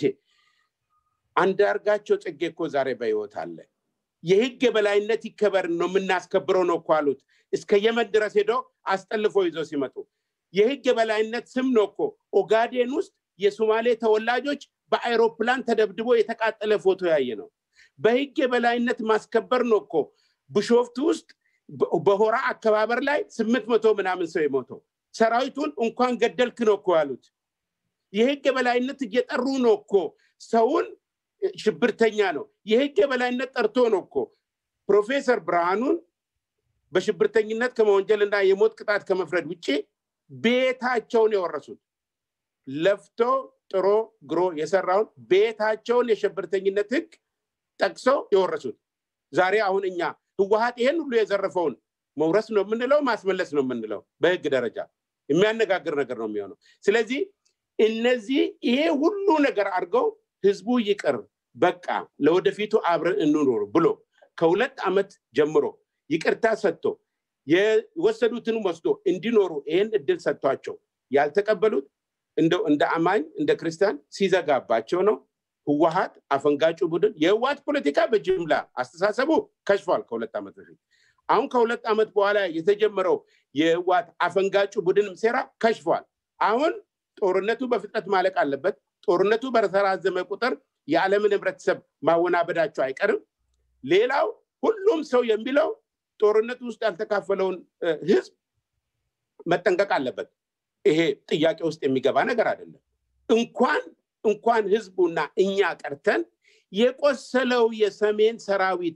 S3: አንዳርጋቸው ጽጌ እኮ ዛሬ በህይወት አለ። የህግ የበላይነት ይከበር ነው የምናስከብረው ነው እኮ አሉት። እስከ የመን ድረስ ሄደው አስጠልፎ ይዘው ሲመጡ የህግ የበላይነት ስም ነው እኮ ኦጋዴን ውስጥ የሶማሌ ተወላጆች በአይሮፕላን ተደብድቦ የተቃጠለ ፎቶ ያየ ነው። በህግ የበላይነት ማስከበር ነው እኮ ብሾፍቱ ውስጥ በሆራ አከባበር ላይ ስምንት መቶ ምናምን ሰው የሞተው ሰራዊቱን እንኳን ገደልክ ነው እኮ ያሉት። የህግ የበላይነት እየጠሩ ነው እኮ ሰውን ሽብርተኛ ነው። የህግ የበላይነት ጠርቶ ነው እኮ ፕሮፌሰር ብርሃኑን በሽብርተኝነት ከመወንጀልና የሞት ቅጣት ከመፍረድ ውጭ ቤታቸውን የወረሱት ለፍቶ ጥሮ ግሮ የሰራውን ቤታቸውን የሽብርተኝነት ህግ ጠቅሰው የወረሱት ዛሬ አሁን እኛ ህወሀት ይሄን ሁሉ የዘረፈውን መውረስ ነው የምንለው ማስመለስ ነው የምንለው በህግ ደረጃ የሚያነጋግር ነገር ነው የሚሆነው ስለዚህ እነዚህ ይሄ ሁሉ ነገር አድርገው ህዝቡ ይቅር በቃ ለወደፊቱ አብረን እንኖር ብሎ ከሁለት ዓመት ጀምሮ ይቅርታ ሰጥቶ የወሰዱትን ወስዶ እንዲኖሩ ይህን እድል ሰጥቷቸው ያልተቀበሉት እንደው እንደ አማኝ እንደ ክርስቲያን ሲዘጋባቸው ነው ህወሀት አፈንጋጩ ቡድን የህወሀት ፖለቲካ በጅምላ አስተሳሰቡ ከሽፏል ከሁለት ዓመት በፊት አሁን ከሁለት ዓመት በኋላ የተጀመረው የህወሀት አፈንጋጩ ቡድንም ሴራ ከሽፏል አሁን ጦርነቱ በፍጥነት ማለቅ አለበት ጦርነቱ በተራዘመ ቁጥር የዓለምን ህብረተሰብ ማወናበዳቸው አይቀርም ሌላው ሁሉም ሰው የሚለው ጦርነቱ ውስጥ ያልተካፈለውን ህዝብ መጠንቀቅ አለበት ይሄ ጥያቄ ውስጥ የሚገባ ነገር አይደለም። እንኳን እንኳን ህዝቡና እኛ ቀርተን የቆሰለው የሰሜን ሰራዊት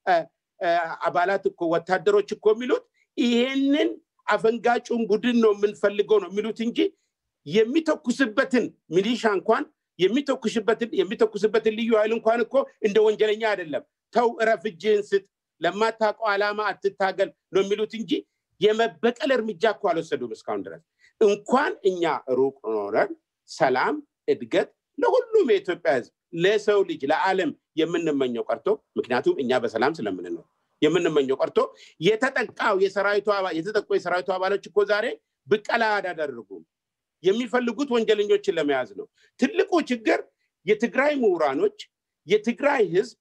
S3: አባላት እኮ ወታደሮች እኮ የሚሉት ይሄንን አፈንጋጩን ቡድን ነው የምንፈልገው ነው የሚሉት እንጂ የሚተኩስበትን ሚሊሻ እንኳን የሚተኩስበትን የሚተኩስበትን ልዩ ኃይል እንኳን እኮ እንደ ወንጀለኛ አይደለም። ተው እረፍ፣ እጅህን ስጥ፣ ለማታውቀው ዓላማ አትታገል ነው የሚሉት እንጂ የመበቀል እርምጃ እኮ አልወሰዱም እስካሁን ድረስ። እንኳን እኛ ሩቅ ኖረን ሰላም፣ እድገት ለሁሉም የኢትዮጵያ ህዝብ ለሰው ልጅ ለዓለም የምንመኘው ቀርቶ ምክንያቱም እኛ በሰላም ስለምንኖር የምንመኘው ቀርቶ የተጠቃው የሰራዊቱ የተጠቁ የሰራዊቱ አባሎች እኮ ዛሬ ብቀላ አላደረጉም። የሚፈልጉት ወንጀለኞችን ለመያዝ ነው። ትልቁ ችግር የትግራይ ምሁራኖች የትግራይ ህዝብ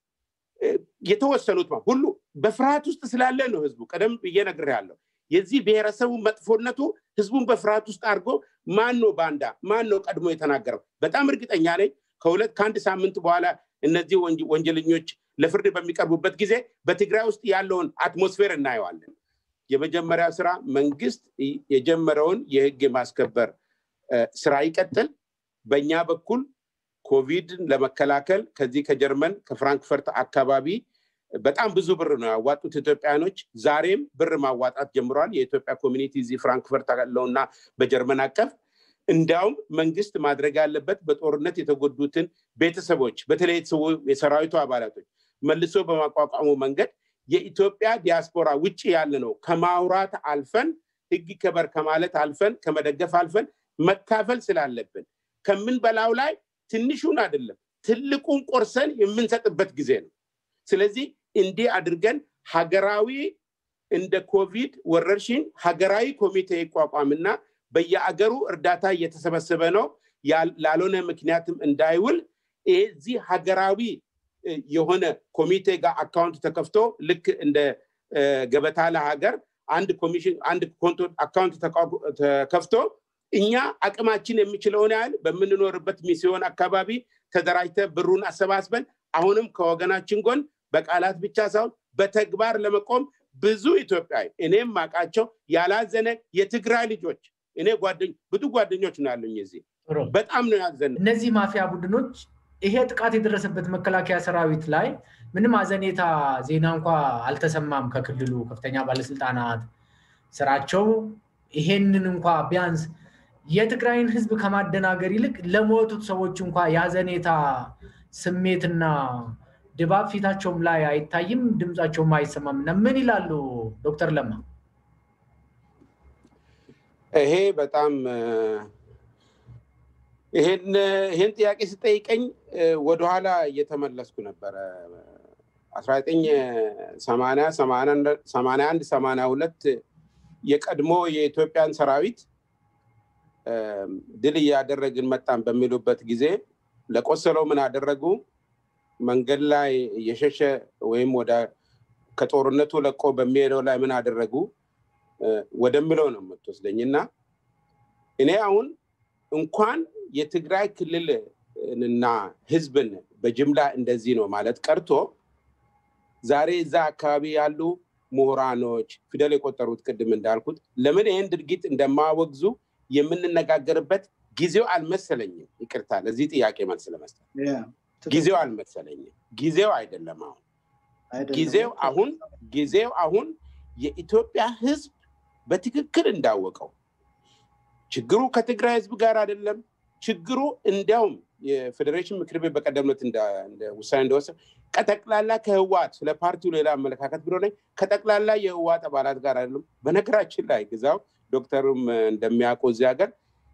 S3: የተወሰኑት ሁሉ በፍርሃት ውስጥ ስላለ ነው። ህዝቡ ቀደም ብዬ ነግሬያለሁ። የዚህ ብሔረሰቡ መጥፎነቱ ህዝቡን በፍርሃት ውስጥ አድርጎ ማን ነው ባንዳ፣ ማን ነው ቀድሞ የተናገረው? በጣም እርግጠኛ ነኝ ከሁለት ከአንድ ሳምንት በኋላ እነዚህ ወንጀለኞች ለፍርድ በሚቀርቡበት ጊዜ በትግራይ ውስጥ ያለውን አትሞስፌር እናየዋለን። የመጀመሪያ ስራ መንግስት የጀመረውን የህግ የማስከበር ስራ ይቀጥል። በእኛ በኩል ኮቪድን ለመከላከል ከዚህ ከጀርመን ከፍራንክፈርት አካባቢ በጣም ብዙ ብር ነው ያዋጡት ኢትዮጵያኖች። ዛሬም ብር ማዋጣት ጀምረዋል። የኢትዮጵያ ኮሚኒቲ እዚህ ፍራንክፈርት ያለውና በጀርመን አቀፍ እንዲያውም መንግስት ማድረግ ያለበት በጦርነት የተጎዱትን ቤተሰቦች በተለይ የሰራዊቱ አባላቶች መልሶ በማቋቋሙ መንገድ የኢትዮጵያ ዲያስፖራ ውጭ ያለ ነው ከማውራት አልፈን ህግ ከበር ከማለት አልፈን ከመደገፍ አልፈን መካፈል ስላለብን ከምንበላው ላይ ትንሹን አይደለም ትልቁን ቆርሰን የምንሰጥበት ጊዜ ነው። ስለዚህ እንዲህ አድርገን ሀገራዊ እንደ ኮቪድ ወረርሽኝ ሀገራዊ ኮሚቴ ይቋቋምና በየአገሩ እርዳታ እየተሰበሰበ ነው ላልሆነ ምክንያትም እንዳይውል እዚህ ሀገራዊ የሆነ ኮሚቴ ጋር አካውንት ተከፍቶ ልክ እንደ ገበታ ለሀገር አንድ ኮሚሽን አንድ ኮንቶ አካውንት ተከፍቶ እኛ አቅማችን የሚችለውን ያህል በምንኖርበት ሚስዮን አካባቢ ተደራጅተ ብሩን አሰባስበን አሁንም ከወገናችን ጎን በቃላት ብቻ ሳይሆን በተግባር ለመቆም ብዙ ኢትዮጵያዊ እኔም ማቃቸው ያላዘነ የትግራይ ልጆች እኔ ብዙ ጓደኞች ነው ያሉኝ እዚህ በጣም ነው ያዘነ።
S1: እነዚህ ማፊያ ቡድኖች ይሄ ጥቃት የደረሰበት መከላከያ ሰራዊት ላይ ምንም አዘኔታ ዜና እንኳ አልተሰማም። ከክልሉ ከፍተኛ ባለስልጣናት ስራቸው ይሄንን እንኳ ቢያንስ የትግራይን ህዝብ ከማደናገር ይልቅ ለሞቱት ሰዎች እንኳ የአዘኔታ ስሜትና ድባብ ፊታቸውም ላይ አይታይም፣ ድምፃቸውም አይሰማም እና ምን ይላሉ ዶክተር ለማ?
S3: ይሄ በጣም ይሄን ጥያቄ ስጠይቀኝ ወደኋላ እየተመለስኩ ነበረ። አስራ ዘጠኝ ሰማንያ ሰማንያ አንድ ሰማንያ ሁለት የቀድሞ የኢትዮጵያን ሰራዊት ድል እያደረግን መጣን በሚሉበት ጊዜ ለቆሰለው ምን አደረጉ? መንገድ ላይ እየሸሸ ወይም ወደ ከጦርነቱ ለቆ በሚሄደው ላይ ምን አደረጉ ወደምለው ነው የምትወስደኝ እና እኔ አሁን እንኳን የትግራይ ክልልና ህዝብን በጅምላ እንደዚህ ነው ማለት ቀርቶ ዛሬ እዛ አካባቢ ያሉ ምሁራኖች ፊደል የቆጠሩት ቅድም እንዳልኩት ለምን ይህን ድርጊት እንደማወግዙ የምንነጋገርበት ጊዜው አልመሰለኝም። ይቅርታ ለዚህ ጥያቄ መልስ ለመስጠት ጊዜው አልመሰለኝም። ጊዜው አይደለም አሁን ጊዜው አሁን ጊዜው አሁን የኢትዮጵያ ህዝብ በትክክል እንዳወቀው ችግሩ ከትግራይ ህዝብ ጋር አይደለም። ችግሩ እንዲያውም የፌዴሬሽን ምክር ቤት በቀደምነት ውሳኔ እንደወሰድ ከጠቅላላ ከህዋት ስለ ፓርቲው ሌላ አመለካከት ብሎ ነኝ ከጠቅላላ የህዋት አባላት ጋር አይደለም። በነገራችን ላይ ግዛው ዶክተርም እንደሚያውቁ እዚህ ሀገር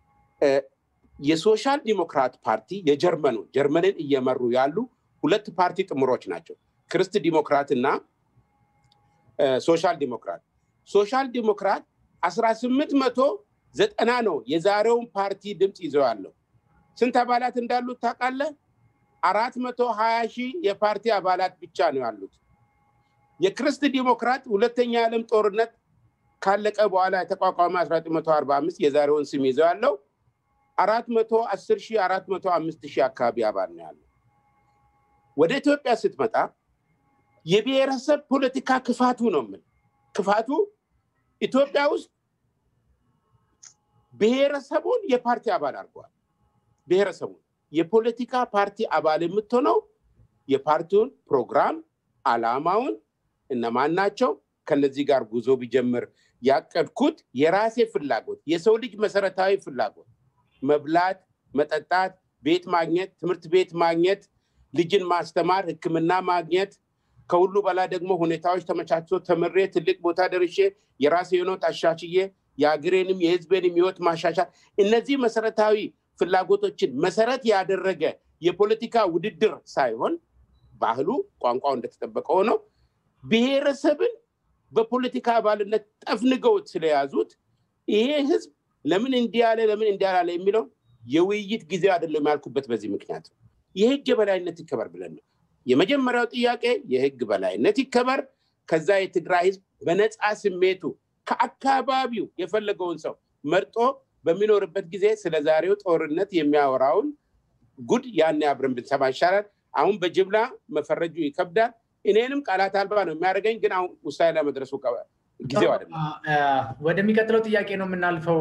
S3: የሶሻል ዲሞክራት ፓርቲ የጀርመኑ ጀርመንን እየመሩ ያሉ ሁለት ፓርቲ ጥምሮች ናቸው። ክርስት ዲሞክራት እና ሶሻል ዲሞክራት። ሶሻል ዲሞክራት አስራ ስምንት መቶ ዘጠና ነው የዛሬውን ፓርቲ ድምፅ ይዘው ያለው። ስንት አባላት እንዳሉት ታውቃለህ? አራት መቶ ሀያ ሺህ የፓርቲ አባላት ብቻ ነው ያሉት። የክርስት ዲሞክራት ሁለተኛ የዓለም ጦርነት ካለቀ በኋላ የተቋቋመ 1945 የዛሬውን ስም ይዘው ያለው አራት መቶ አስር ሺህ አራት መቶ አምስት ሺህ አካባቢ አባል ነው ያለው። ወደ ኢትዮጵያ ስትመጣ የብሔረሰብ ፖለቲካ ክፋቱ ነው ምን ክፋቱ ኢትዮጵያ ውስጥ ብሔረሰቡን የፓርቲ አባል አድርገዋል። ብሔረሰቡን የፖለቲካ ፓርቲ አባል የምትሆነው የፓርቲውን ፕሮግራም አላማውን እነማን ናቸው ከነዚህ ጋር ጉዞ ቢጀምር ያቀድኩት የራሴ ፍላጎት የሰው ልጅ መሰረታዊ ፍላጎት መብላት፣ መጠጣት፣ ቤት ማግኘት፣ ትምህርት ቤት ማግኘት፣ ልጅን ማስተማር፣ ሕክምና ማግኘት ከሁሉ በላይ ደግሞ ሁኔታዎች ተመቻችቶ ተምሬ ትልቅ ቦታ ደርሼ የራሴ የሆነው አሻሽዬ የሀገሬንም የህዝቤንም ህይወት ማሻሻል እነዚህ መሰረታዊ ፍላጎቶችን መሰረት ያደረገ የፖለቲካ ውድድር ሳይሆን ባህሉ ቋንቋው እንደተጠበቀ ሆነው ብሔረሰብን በፖለቲካ አባልነት ጠፍንገውት ስለያዙት ይሄ ህዝብ ለምን እንዲህ ያለ ለምን እንዲህ ያላለ የሚለው የውይይት ጊዜ አይደለም ያልኩበት በዚህ ምክንያት የህግ የበላይነት ይከበር ብለን ነው። የመጀመሪያው ጥያቄ የህግ በላይነት ይከበር። ከዛ የትግራይ ህዝብ በነፃ ስሜቱ ከአካባቢው የፈለገውን ሰው መርጦ በሚኖርበት ጊዜ ስለ ዛሬው ጦርነት የሚያወራውን ጉድ ያን አብረን ብንሰማ ይሻላል። አሁን በጅምላ መፈረጁ ይከብዳል። እኔንም ቃላት አልባ ነው የሚያደርገኝ። ግን አሁን ውሳኔ ላይ መድረሱ ጊዜው አይደለም።
S1: ወደሚቀጥለው ጥያቄ ነው የምናልፈው።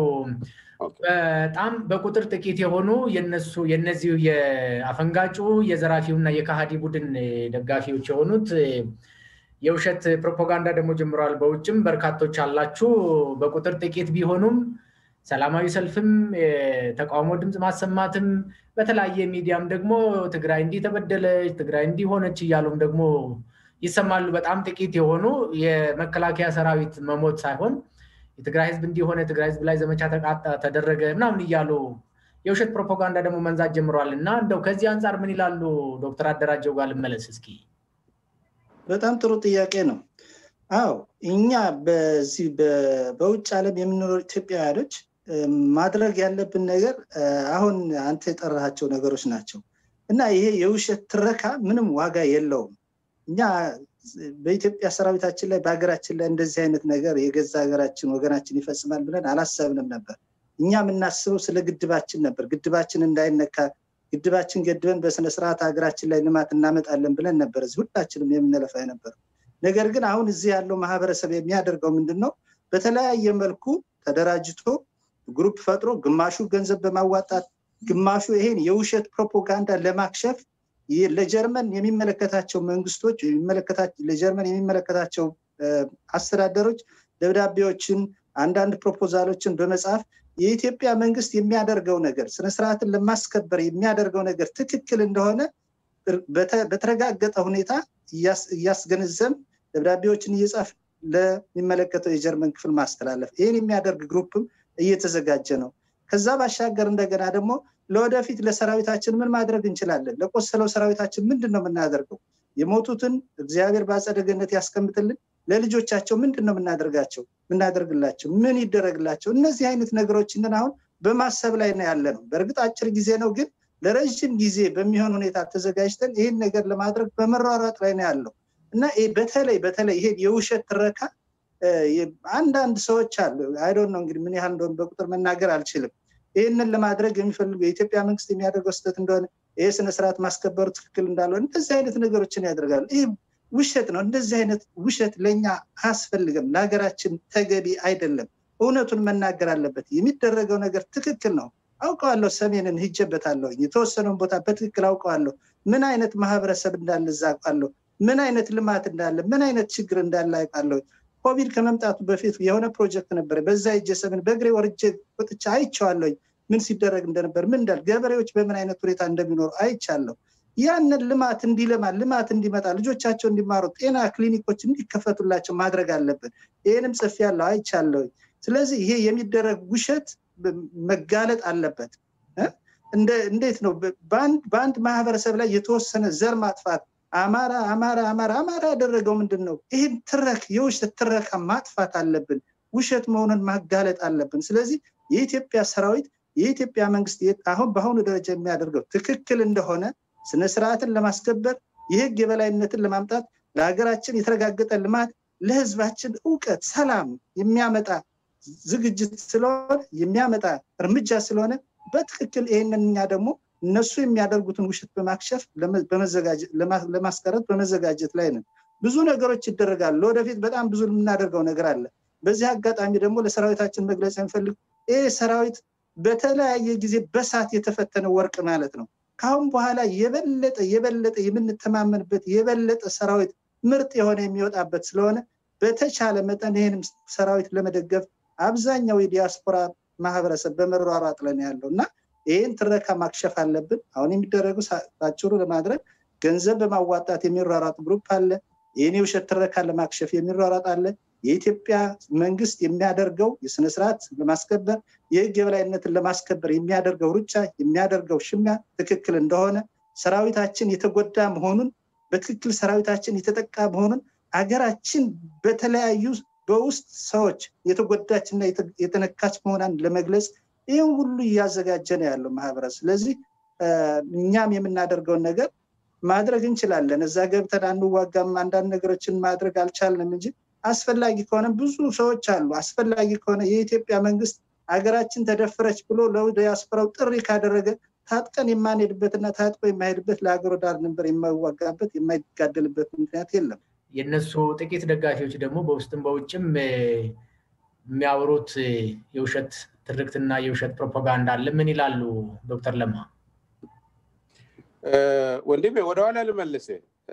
S1: በጣም በቁጥር ጥቂት የሆኑ የነሱ የነዚሁ የአፈንጋጩ የዘራፊውና የካሃዲ ቡድን ደጋፊዎች የሆኑት የውሸት ፕሮፓጋንዳ ደግሞ ጀምረዋል። በውጭም በርካቶች አላችሁ። በቁጥር ጥቂት ቢሆኑም ሰላማዊ ሰልፍም የተቃውሞ ድምፅ ማሰማትም በተለያየ ሚዲያም ደግሞ ትግራይ እንዲህ ተበደለች፣ ትግራይ እንዲህ ሆነች እያሉም ደግሞ ይሰማሉ። በጣም ጥቂት የሆኑ የመከላከያ ሰራዊት መሞት ሳይሆን የትግራይ ህዝብ እንዲሆነ የትግራይ ህዝብ ላይ ዘመቻ ተቃጣ ተደረገ ምናምን እያሉ የውሸት ፕሮፓጋንዳ ደግሞ መንዛት ጀምረዋል። እና እንደው ከዚህ አንጻር ምን ይላሉ ዶክተር አደራጀው ጋር ልመለስ እስኪ።
S2: በጣም ጥሩ ጥያቄ ነው። አዎ እኛ በዚህ በውጭ ዓለም የምንኖር ኢትዮጵያውያኖች ማድረግ ያለብን ነገር አሁን አንተ የጠራሃቸው ነገሮች ናቸው እና ይሄ የውሸት ትረካ ምንም ዋጋ የለውም። እኛ በኢትዮጵያ ሰራዊታችን ላይ በሀገራችን ላይ እንደዚህ አይነት ነገር የገዛ ሀገራችን ወገናችን ይፈጽማል ብለን አላሰብንም ነበር። እኛ የምናስበው ስለ ግድባችን ነበር። ግድባችን እንዳይነካ ግድባችን ገድበን በስነስርዓት ሀገራችን ላይ ልማት እናመጣለን ብለን ነበር እዚህ ሁላችንም የምንለፋ የነበረው። ነገር ግን አሁን እዚህ ያለው ማህበረሰብ የሚያደርገው ምንድን ነው? በተለያየ መልኩ ተደራጅቶ ግሩፕ ፈጥሮ ግማሹ ገንዘብ በማዋጣት ግማሹ ይሄን የውሸት ፕሮፓጋንዳ ለማክሸፍ ለጀርመን የሚመለከታቸው መንግስቶች ለጀርመን የሚመለከታቸው አስተዳደሮች ደብዳቤዎችን አንዳንድ ፕሮፖዛሎችን በመጻፍ የኢትዮጵያ መንግስት የሚያደርገው ነገር ስነስርዓትን ለማስከበር የሚያደርገው ነገር ትክክል እንደሆነ በተረጋገጠ ሁኔታ እያስገነዘም ደብዳቤዎችን እየጻፍ ለሚመለከተው የጀርመን ክፍል ማስተላለፍ ይህን የሚያደርግ ግሩፕም እየተዘጋጀ ነው። ከዛ ባሻገር እንደገና ደግሞ ለወደፊት ለሰራዊታችን ምን ማድረግ እንችላለን? ለቆሰለው ሰራዊታችን ምንድን ነው የምናደርገው? የሞቱትን እግዚአብሔር በአጸደ ገነት ያስቀምጥልን። ለልጆቻቸው ምንድን ነው የምናደርጋቸው? የምናደርግላቸው ምን ይደረግላቸው? እነዚህ አይነት ነገሮችን አሁን በማሰብ ላይ ነው ያለ ነው። በእርግጥ አጭር ጊዜ ነው፣ ግን ለረዥም ጊዜ በሚሆን ሁኔታ ተዘጋጅተን ይህን ነገር ለማድረግ በመሯሯጥ ላይ ነው ያለው እና በተለይ በተለይ ይሄ የውሸት ትረካ አንዳንድ ሰዎች አሉ። አይዶን ነው እንግዲህ ምን ያህል እንደሆነ በቁጥር መናገር አልችልም። ይህንን ለማድረግ የሚፈልጉ የኢትዮጵያ መንግስት የሚያደርገው ስህተት እንደሆነ ይህ ስነስርዓት ማስከበሩ ትክክል እንዳልሆነ እንደዚህ አይነት ነገሮችን ያደርጋሉ። ይህ ውሸት ነው። እንደዚህ አይነት ውሸት ለእኛ አያስፈልግም፣ ለሀገራችን ተገቢ አይደለም። እውነቱን መናገር አለበት። የሚደረገው ነገር ትክክል ነው። አውቀዋለሁ። ሰሜንን ሂጀበታለሁ። የተወሰነውን ቦታ በትክክል አውቀዋለሁ። ምን አይነት ማህበረሰብ እንዳለ እዛ አውቃለሁ። ምን አይነት ልማት እንዳለ፣ ምን አይነት ችግር እንዳለ አውቃለሁ። ኮቪድ ከመምጣቱ በፊት የሆነ ፕሮጀክት ነበረ። በዛ ሂጄ ሰሜን በእግሬ ወርጄ ወጥቼ አይቼዋለሁኝ። ምን ሲደረግ እንደነበር ምን እንዳል ገበሬዎች በምን አይነት ሁኔታ እንደሚኖሩ አይቻለሁ። ያንን ልማት እንዲለማ ልማት እንዲመጣ ልጆቻቸው እንዲማሩ ጤና ክሊኒኮች እንዲከፈቱላቸው ማድረግ አለብን። ይህንም ጽፍ ያለው አይቻለሁኝ። ስለዚህ ይሄ የሚደረግ ውሸት መጋለጥ አለበት። እንዴት ነው በአንድ ማህበረሰብ ላይ የተወሰነ ዘር ማጥፋት አማራ አማራ አማራ አማራ ያደረገው ምንድን ነው? ይህን ትረክ የውሸት ትረካ ማጥፋት አለብን። ውሸት መሆኑን ማጋለጥ አለብን። ስለዚህ የኢትዮጵያ ሰራዊት የኢትዮጵያ መንግስት አሁን በአሁኑ ደረጃ የሚያደርገው ትክክል እንደሆነ ስነስርዓትን ለማስከበር የህግ የበላይነትን ለማምጣት ለሀገራችን የተረጋገጠ ልማት ለህዝባችን እውቀት፣ ሰላም የሚያመጣ ዝግጅት ስለሆነ የሚያመጣ እርምጃ ስለሆነ በትክክል ይህንን እኛ ደግሞ እነሱ የሚያደርጉትን ውሸት በማክሸፍ ለማስቀረት በመዘጋጀት ላይ ነን። ብዙ ነገሮች ይደረጋሉ። ለወደፊት በጣም ብዙ የምናደርገው ነገር አለ። በዚህ አጋጣሚ ደግሞ ለሰራዊታችን መግለጽ የሚፈልግ ይህ ሰራዊት በተለያየ ጊዜ በሳት የተፈተነ ወርቅ ማለት ነው። ከአሁን በኋላ የበለጠ የበለጠ የምንተማመንበት የበለጠ ሰራዊት ምርጥ የሆነ የሚወጣበት ስለሆነ በተቻለ መጠን ይህንም ሰራዊት ለመደገፍ አብዛኛው የዲያስፖራ ማህበረሰብ በመሯሯጥ ላይ ያለው እና ይህን ትረካ ማክሸፍ አለብን። አሁን የሚደረጉ ባጭሩ ለማድረግ ገንዘብ በማዋጣት የሚሯሯጥ ግሩፕ አለ። ይህን የውሸት ትረካ ለማክሸፍ የሚሯሯጥ አለ። የኢትዮጵያ መንግስት የሚያደርገው የስነስርዓት ለማስከበር የህግ የበላይነትን ለማስከበር የሚያደርገው ሩጫ የሚያደርገው ሽሚያ ትክክል እንደሆነ ሰራዊታችን የተጎዳ መሆኑን በትክክል ሰራዊታችን የተጠቃ መሆኑን አገራችን በተለያዩ በውስጥ ሰዎች የተጎዳች እና የተነካች መሆኗን ለመግለጽ ይህም ሁሉ እያዘጋጀ ነው ያለው ማህበረሰብ። ስለዚህ እኛም የምናደርገውን ነገር ማድረግ እንችላለን። እዛ ገብተን አንዋጋም፣ አንዳንድ ነገሮችን ማድረግ አልቻልንም እንጂ አስፈላጊ ከሆነ ብዙ ሰዎች አሉ። አስፈላጊ ከሆነ የኢትዮጵያ መንግስት ሀገራችን ተደፈረች ብሎ ለዲያስፖራው ጥሪ ካደረገ ታጥቀን የማንሄድበትና ታጥቆ የማሄድበት ለሀገሩ ዳር ድንበር የማይዋጋበት የማይጋደልበት ምክንያት የለም።
S1: የእነሱ ጥቂት ደጋፊዎች ደግሞ በውስጥም በውጭም የሚያወሩት የውሸት ትርክትና የውሸት ፕሮፓጋንዳ አለ። ምን ይላሉ ዶክተር ለማ?
S3: ወንድሜ ወደኋላ ልመልስ።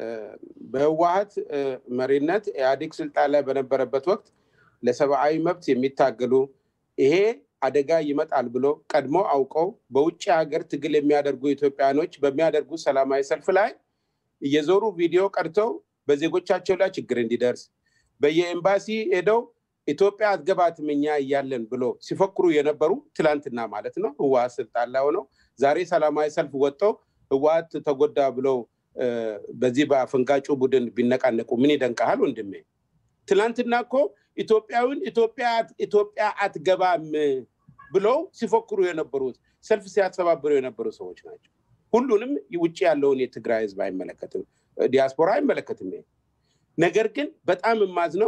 S3: በህወሀት መሪነት ኢህአዴግ ስልጣን ላይ በነበረበት ወቅት ለሰብአዊ መብት የሚታገሉ ይሄ አደጋ ይመጣል ብሎ ቀድሞ አውቀው በውጭ ሀገር ትግል የሚያደርጉ ኢትዮጵያኖች በሚያደርጉ ሰላማዊ ሰልፍ ላይ እየዞሩ ቪዲዮ ቀድተው በዜጎቻቸው ላይ ችግር እንዲደርስ በየኤምባሲ ሄደው ኢትዮጵያ አትገባትም እኛ እያለን ብሎ ሲፈክሩ የነበሩ ትላንትና ማለት ነው ህወሀት ስልጣን ላይ ሆነው ዛሬ ሰላማዊ ሰልፍ ወጥተው ህወሀት ተጎዳ ብለው በዚህ በአፈንጋጩ ቡድን ቢነቃነቁ ምን ይደንቀሃል ወንድሜ? ትላንትና እኮ ኢትዮጵያዊን ኢትዮጵያ አትገባም ብለው ሲፎክሩ የነበሩት ሰልፍ ሲያስተባብሩ የነበሩ ሰዎች ናቸው። ሁሉንም ውጭ ያለውን የትግራይ ህዝብ አይመለከትም፣ ዲያስፖራ አይመለከትም። ነገር ግን በጣም የማዝነው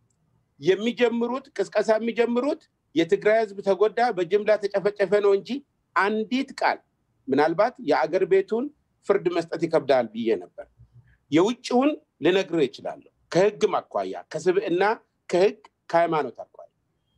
S3: የሚጀምሩት ቅስቀሳ የሚጀምሩት የትግራይ ህዝብ ተጎዳ፣ በጅምላ ተጨፈጨፈ ነው እንጂ አንዲት ቃል ምናልባት የአገር ቤቱን ፍርድ መስጠት ይከብዳል ብዬ ነበር። የውጭውን ልነግር ይችላለሁ። ከህግም አኳያ ከስብዕና ከህግ ከሃይማኖት አኳያ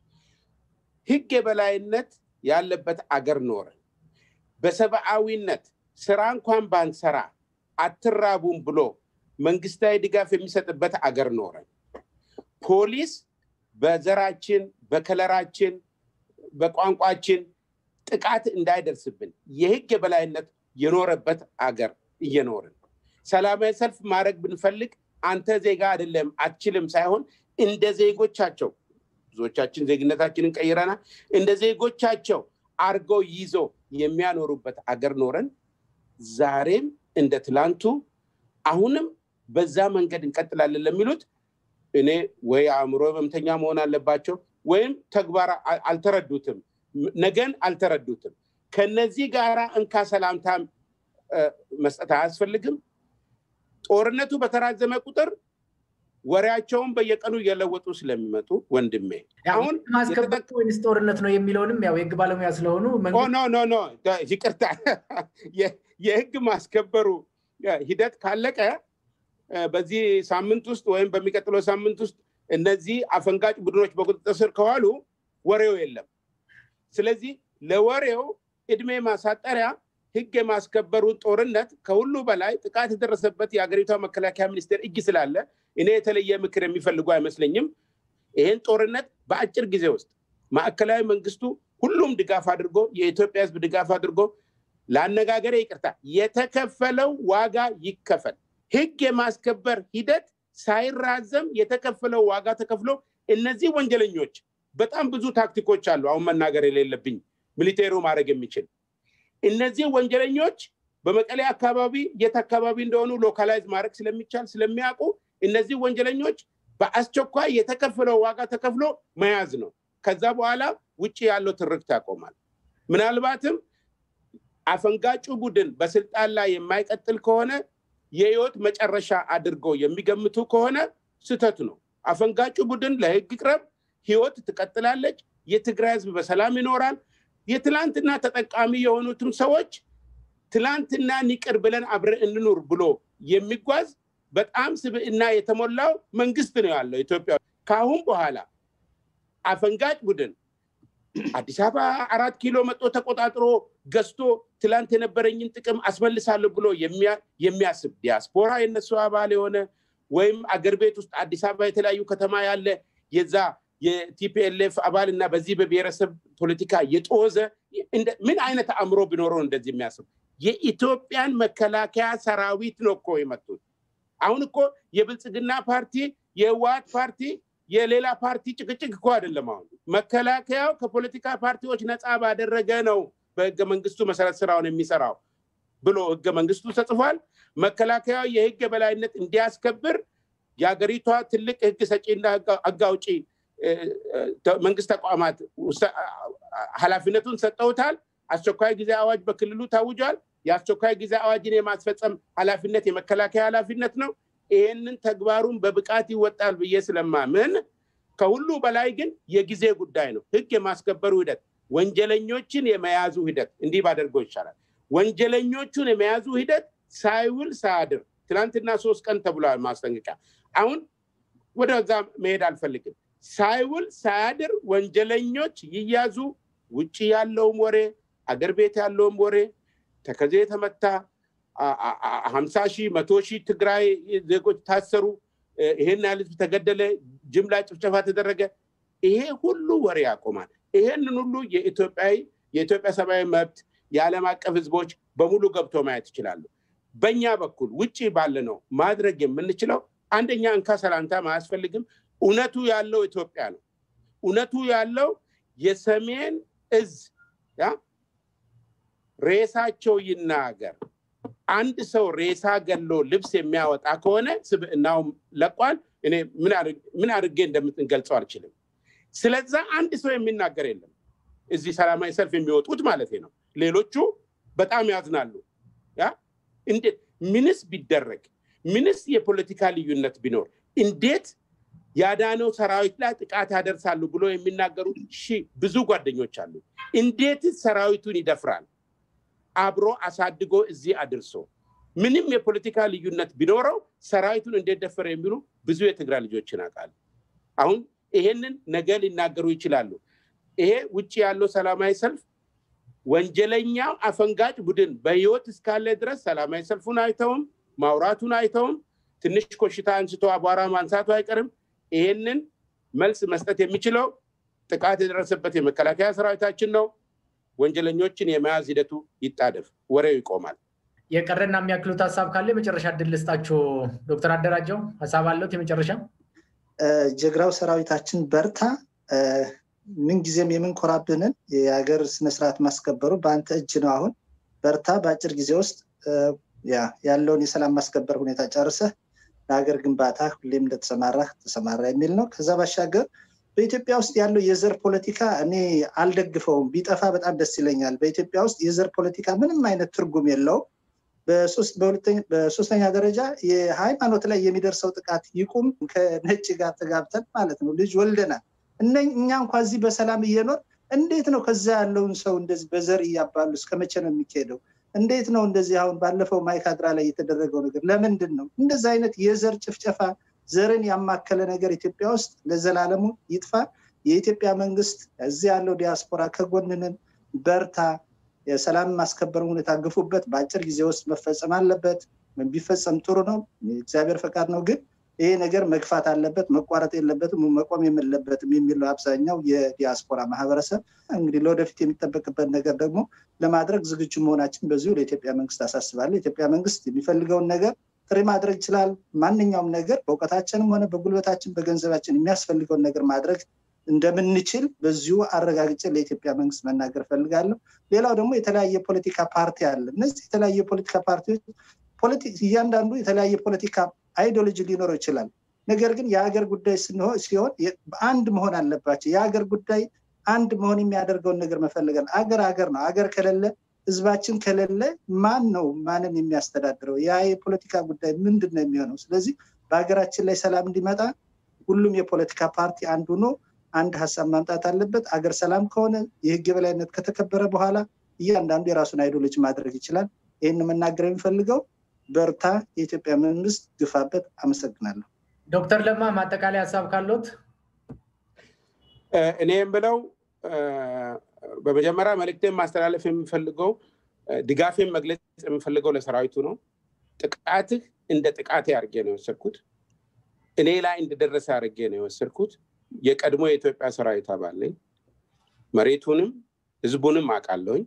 S3: ህግ የበላይነት ያለበት አገር ኖረን በሰብአዊነት ስራ እንኳን ባንሰራ አትራቡም ብሎ መንግስታዊ ድጋፍ የሚሰጥበት አገር ኖረን ፖሊስ በዘራችን፣ በከለራችን፣ በቋንቋችን ጥቃት እንዳይደርስብን የህግ የበላይነት የኖረበት አገር እየኖርን ሰላማዊ ሰልፍ ማድረግ ብንፈልግ አንተ ዜጋ አይደለም አትችልም ሳይሆን እንደ ዜጎቻቸው ብዙዎቻችን ዜግነታችንን ቀይረናል። እንደ ዜጎቻቸው አርገው ይዞ የሚያኖሩበት አገር ኖረን ዛሬም እንደ ትላንቱ አሁንም በዛ መንገድ እንቀጥላለን ለሚሉት እኔ ወይ አእምሮ ህመምተኛ መሆን አለባቸው ወይም ተግባር አልተረዱትም፣ ነገን አልተረዱትም። ከነዚህ ጋር እንካ ሰላምታ መስጠት አያስፈልግም። ጦርነቱ በተራዘመ ቁጥር ወሬያቸውን በየቀኑ እየለወጡ ስለሚመጡ ወንድሜ አሁን
S1: ማስከበር ወይንስ ጦርነት ነው የሚለውንም ያው የህግ ባለሙያ ስለሆኑ
S3: ኖ ኖ ኖ ይቅርታ፣ የህግ ማስከበሩ ሂደት ካለቀ በዚህ ሳምንት ውስጥ ወይም በሚቀጥለው ሳምንት ውስጥ እነዚህ አፈንጋጭ ቡድኖች በቁጥጥር ስር ከዋሉ ወሬው የለም። ስለዚህ ለወሬው እድሜ ማሳጠሪያ ህግ የማስከበሩን ጦርነት ከሁሉ በላይ ጥቃት የደረሰበት የሀገሪቷ መከላከያ ሚኒስቴር እጅ ስላለ እኔ የተለየ ምክር የሚፈልጉ አይመስለኝም። ይህን ጦርነት በአጭር ጊዜ ውስጥ ማዕከላዊ መንግስቱ ሁሉም ድጋፍ አድርጎ የኢትዮጵያ ህዝብ ድጋፍ አድርጎ ለአነጋገሬ ይቅርታ የተከፈለው ዋጋ ይከፈል። ህግ የማስከበር ሂደት ሳይራዘም የተከፈለው ዋጋ ተከፍሎ እነዚህ ወንጀለኞች በጣም ብዙ ታክቲኮች አሉ። አሁን መናገር የሌለብኝ ሚሊቴሩ ማድረግ የሚችል እነዚህ ወንጀለኞች በመቀሌ አካባቢ የት አካባቢ እንደሆኑ ሎካላይዝ ማድረግ ስለሚቻል ስለሚያውቁ እነዚህ ወንጀለኞች በአስቸኳይ የተከፈለው ዋጋ ተከፍሎ መያዝ ነው። ከዛ በኋላ ውጭ ያለው ትርክት ያቆማል። ምናልባትም አፈንጋጩ ቡድን በስልጣን ላይ የማይቀጥል ከሆነ የህይወት መጨረሻ አድርገው የሚገምቱ ከሆነ ስህተት ነው። አፈንጋጩ ቡድን ለህግ ቅረብ፣ ህይወት ትቀጥላለች፣ የትግራይ ህዝብ በሰላም ይኖራል። የትላንትና ተጠቃሚ የሆኑትም ሰዎች ትላንትና ይቅር ብለን አብረን እንኑር ብሎ የሚጓዝ በጣም ስብዕና የተሞላው መንግስት ነው ያለው ኢትዮጵያ። ከአሁን በኋላ አፈንጋጭ ቡድን አዲስ አበባ አራት ኪሎ መጦ ተቆጣጥሮ ገዝቶ ትላንት የነበረኝን ጥቅም አስመልሳለሁ ብሎ የሚያስብ ዲያስፖራ የነሱ አባል የሆነ ወይም አገር ቤት ውስጥ አዲስ አበባ የተለያዩ ከተማ ያለ የዛ የቲፒኤልኤፍ አባል እና በዚህ በብሔረሰብ ፖለቲካ የጦዘ ምን አይነት አእምሮ ቢኖረው እንደዚህ የሚያስብ የኢትዮጵያን መከላከያ ሰራዊት ነው እኮ የመጡት። አሁን እኮ የብልጽግና ፓርቲ የህወሓት ፓርቲ የሌላ ፓርቲ ጭቅጭቅ እኮ አይደለም። አሁን መከላከያው ከፖለቲካ ፓርቲዎች ነፃ ባደረገ ነው በህገ መንግስቱ መሰረት ስራውን የሚሰራው ብሎ ህገ መንግስቱ ተጽፏል። መከላከያው የህግ የበላይነት እንዲያስከብር የሀገሪቷ ትልቅ ህግ ሰጪና ህግ አውጪ መንግስት ተቋማት ኃላፊነቱን ሰጠውታል። አስቸኳይ ጊዜ አዋጅ በክልሉ ታውጇል። የአስቸኳይ ጊዜ አዋጅን የማስፈጸም ኃላፊነት የመከላከያ ኃላፊነት ነው። ይህንን ተግባሩን በብቃት ይወጣል ብዬ ስለማምን ከሁሉ በላይ ግን የጊዜ ጉዳይ ነው። ህግ የማስከበሩ ሂደት፣ ወንጀለኞችን የመያዙ ሂደት እንዲህ ባደርገው ይቻላል። ወንጀለኞቹን የመያዙ ሂደት ሳይውል ሳያድር ትናንትና ሶስት ቀን ተብሏል ማስጠንቀቂያ። አሁን ወደዛ መሄድ አልፈልግም። ሳይውል ሳያድር ወንጀለኞች ይያዙ። ውጭ ያለውም ወሬ አገር ቤት ያለውም ወሬ ተከዜ የተመታ ሀምሳ ሺህ መቶ ሺህ ትግራይ ዜጎች ታሰሩ፣ ይሄን ያህል ህዝብ ተገደለ፣ ጅምላ ጭፍጨፋ ተደረገ። ይሄ ሁሉ ወሬ ያቆማል። ይሄንን ሁሉ የኢትዮጵያዊ የኢትዮጵያ ሰብአዊ መብት የዓለም አቀፍ ህዝቦች በሙሉ ገብቶ ማየት ይችላሉ። በእኛ በኩል ውጭ ባለ ነው ማድረግ የምንችለው አንደኛ እንካ ሰላምታ አያስፈልግም። እውነቱ ያለው ኢትዮጵያ ነው። እውነቱ ያለው የሰሜን እዝ ያ ሬሳቸው ይናገር። አንድ ሰው ሬሳ ገሎ ልብስ የሚያወጣ ከሆነ ስብዕናው ለቋል። እኔ ምን አድርጌ እንደምንገልጸው አልችልም። ስለዛ አንድ ሰው የሚናገር የለም። እዚህ ሰላማዊ ሰልፍ የሚወጡት ማለት ነው። ሌሎቹ በጣም ያዝናሉ። ያ እንዴት ምንስ ቢደረግ ምንስ የፖለቲካ ልዩነት ቢኖር እንዴት ያዳነው ሰራዊት ላይ ጥቃት ያደርሳሉ ብሎ የሚናገሩ ሺህ ብዙ ጓደኞች አሉ። እንዴት ሰራዊቱን ይደፍራል? አብሮ አሳድጎ እዚህ አድርሶ ምንም የፖለቲካ ልዩነት ቢኖረው ሰራዊቱን እንዴት ደፈረ የሚሉ ብዙ የትግራይ ልጆችን አውቃለሁ። አሁን ይሄንን ነገ ሊናገሩ ይችላሉ። ይሄ ውጭ ያለው ሰላማዊ ሰልፍ ወንጀለኛው አፈንጋጭ ቡድን በህይወት እስካለ ድረስ ሰላማዊ ሰልፉን አይተውም፣ ማውራቱን አይተውም። ትንሽ ኮሽታ አንስቶ አቧራ ማንሳቱ አይቀርም። ይሄንን መልስ መስጠት የሚችለው ጥቃት የደረሰበት የመከላከያ ሰራዊታችን ነው። ወንጀለኞችን የመያዝ ሂደቱ ይጣደፍ፣ ወሬው ይቆማል።
S1: የቀረና የሚያክሉት ሀሳብ ካለ የመጨረሻ እድል ልስጣችሁ። ዶክተር አደራጀው ሀሳብ አለት የመጨረሻ
S2: ጀግራው ሰራዊታችን በርታ። ምንጊዜም የምንኮራብንን የሀገር ስነስርዓት ማስከበሩ በአንተ እጅ ነው። አሁን በርታ። በአጭር ጊዜ ውስጥ ያለውን የሰላም ማስከበር ሁኔታ ጨርሰህ ለሀገር ግንባታ ሁሌም እንደተሰማራህ ተሰማራ የሚል ነው። ከዛ ባሻገር በኢትዮጵያ ውስጥ ያለው የዘር ፖለቲካ እኔ አልደግፈውም። ቢጠፋ በጣም ደስ ይለኛል። በኢትዮጵያ ውስጥ የዘር ፖለቲካ ምንም አይነት ትርጉም የለውም። በሶስተኛ ደረጃ የሃይማኖት ላይ የሚደርሰው ጥቃት ይቁም። ከነጭ ጋር ተጋብተን ማለት ነው ልጅ ወልደናል። እኛ እንኳ እዚህ በሰላም እየኖር እንዴት ነው ከዛ ያለውን ሰው እንደዚህ በዘር እያባሉ እስከ መቼ ነው የሚካሄደው? እንዴት ነው እንደዚህ አሁን ባለፈው ማይካድራ ላይ የተደረገው ነገር ለምንድን ነው እንደዚህ አይነት የዘር ጭፍጨፋ ዘርን ያማከለ ነገር ኢትዮጵያ ውስጥ ለዘላለሙ ይጥፋ። የኢትዮጵያ መንግስት እዚህ ያለው ዲያስፖራ ከጎንንን በርታ፣ የሰላም ማስከበር ሁኔታ ግፉበት። በአጭር ጊዜ ውስጥ መፈጸም አለበት። ቢፈጸም ጥሩ ነው፣ እግዚአብሔር ፈቃድ ነው። ግን ይሄ ነገር መግፋት አለበት፣ መቋረጥ የለበትም፣ መቆም የለበትም የሚለው አብዛኛው የዲያስፖራ ማህበረሰብ እንግዲህ ለወደፊት የሚጠበቅበት ነገር ደግሞ ለማድረግ ዝግጁ መሆናችን በዚሁ ለኢትዮጵያ መንግስት አሳስባለሁ። የኢትዮጵያ መንግስት የሚፈልገውን ነገር ጥሪ ማድረግ ይችላል። ማንኛውም ነገር በእውቀታችንም ሆነ በጉልበታችን በገንዘባችን የሚያስፈልገውን ነገር ማድረግ እንደምንችል በዚሁ አረጋግጬ ለኢትዮጵያ መንግስት መናገር ፈልጋለሁ። ሌላው ደግሞ የተለያየ ፖለቲካ ፓርቲ አለ። እነዚህ የተለያየ ፖለቲካ ፓርቲዎች እያንዳንዱ የተለያየ ፖለቲካ አይዲዮሎጂ ሊኖረው ይችላል። ነገር ግን የሀገር ጉዳይ ሲሆን አንድ መሆን አለባቸው። የሀገር ጉዳይ አንድ መሆን የሚያደርገውን ነገር መፈለጋል። አገር ሀገር ነው። ሀገር ከሌለ ህዝባችን ከሌለ ማን ነው ማንን የሚያስተዳድረው? ያ የፖለቲካ ጉዳይ ምንድን ነው የሚሆነው? ስለዚህ በሀገራችን ላይ ሰላም እንዲመጣ ሁሉም የፖለቲካ ፓርቲ አንዱ ነው አንድ ሀሳብ ማምጣት አለበት። አገር ሰላም ከሆነ የህግ የበላይነት ከተከበረ በኋላ እያንዳንዱ የራሱን አይዲዮሎጂ ማድረግ ይችላል። ይህን መናገር የሚፈልገው በርታ፣ የኢትዮጵያ መንግስት ግፋበት። አመሰግናለሁ።
S1: ዶክተር ለማ ማጠቃላይ ሀሳብ ካለት
S3: እኔ የምለው በመጀመሪያ መልእክቴን ማስተላለፍ የምፈልገው ድጋፌን መግለጽ የምፈልገው ለሰራዊቱ ነው። ጥቃትህ እንደ ጥቃቴ አድርጌ ነው የወሰድኩት። እኔ ላይ እንደደረሰ አድርጌ ነው የወሰድኩት። የቀድሞ የኢትዮጵያ ሰራዊት አባል ነኝ። መሬቱንም ህዝቡንም አውቃለሁኝ።